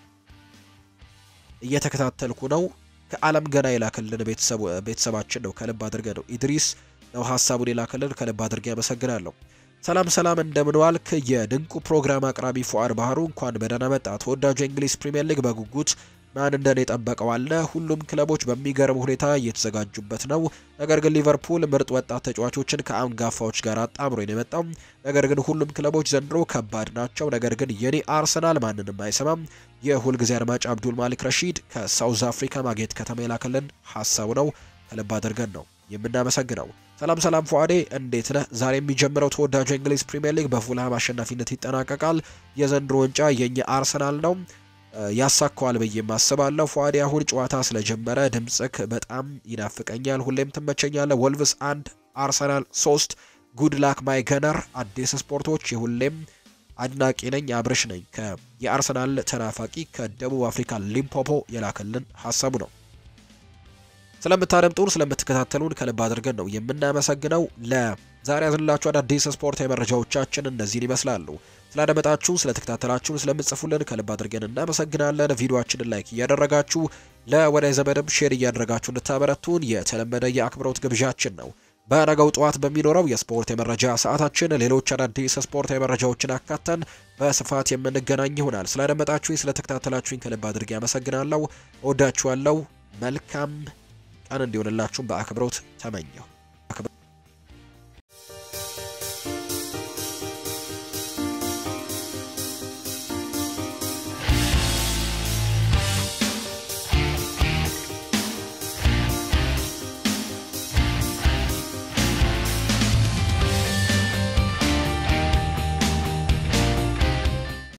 እየተከታተልኩ ነው። ከአለም ገና የላከልን ቤተሰባችን ነው። ከልብ አድርገን ነው ኢድሪስ ነው ሀሳቡን የላከልን። ከልብ አድርገ ያመሰግናለሁ። ሰላም ሰላም እንደምን ዋልክ? የድንቁ ፕሮግራም አቅራቢ ፉአድ ባህሩ እንኳን በደህና መጣ። ተወዳጁ የእንግሊዝ ፕሪምየር ሊግ በጉጉት ማን እንደኔ የጠበቀው አለ። ሁሉም ክለቦች በሚገርም ሁኔታ እየተዘጋጁበት ነው። ነገር ግን ሊቨርፑል ምርጥ ወጣት ተጫዋቾችን ከአንጋፋዎች ጋር አጣምሮ ነው የመጣው። ነገር ግን ሁሉም ክለቦች ዘንድሮ ከባድ ናቸው። ነገር ግን የኔ አርሰናል ማንንም አይሰማም። የሁልጊዜ አድማጭ አብዱል ማሊክ ረሺድ ከሳውዝ አፍሪካ ማጌት ከተማ የላከልን ሀሳቡ ነው። ከልብ አድርገን ነው የምናመሰግነው። ሰላም ሰላም ፉአዴ እንዴት ነህ? ዛሬ የሚጀምረው ተወዳጁ የእንግሊዝ ፕሪምየር ሊግ በፉልሃም አሸናፊነት ይጠናቀቃል። የዘንድሮ ዋንጫ የኛ አርሰናል ነው ያሳካዋል ብዬ አስባለሁ። ፉአዴ አሁን ጨዋታ ስለጀመረ ድምጽክ በጣም ይናፍቀኛል። ሁሌም ትመቸኛለህ። ወልቭስ አንድ አርሰናል ሶስት ጉድ ላክ ማይ ገነር። አዲስ ስፖርቶች የሁሌም አድናቂ ነኝ። አብርሽ ነኝ የአርሰናል ተናፋቂ ከደቡብ አፍሪካ ሊምፖፖ የላከልን ሀሳቡ ነው። ስለምታደምጡን ስለምትከታተሉን ከልብ አድርገን ነው የምናመሰግነው። ለዛሬ ያዝንላችሁ አዳዲስ ስፖርታዊ መረጃዎቻችን እነዚህን ይመስላሉ። ስላደመጣችሁን፣ ስለተከታተላችሁን፣ ስለምጽፉልን ከልብ አድርገን እናመሰግናለን። ቪዲዮአችንን ላይክ እያደረጋችሁ ለወዳጅ ዘመድም ሼር እያደረጋችሁ እንድታበረቱን የተለመደ የአክብሮት ግብዣችን ነው። በነገው ጠዋት በሚኖረው የስፖርት የመረጃ ሰዓታችን ሌሎች አዳዲስ ስፖርታዊ መረጃዎችን አካተን በስፋት የምንገናኝ ይሆናል። ስላደመጣችሁኝ፣ ስለተከታተላችሁኝ ከልብ አድርጌ አመሰግናለሁ። እወዳችኋለሁ። መልካም ቀን እንዲሆንላችሁም በአክብሮት ተመኘሁ።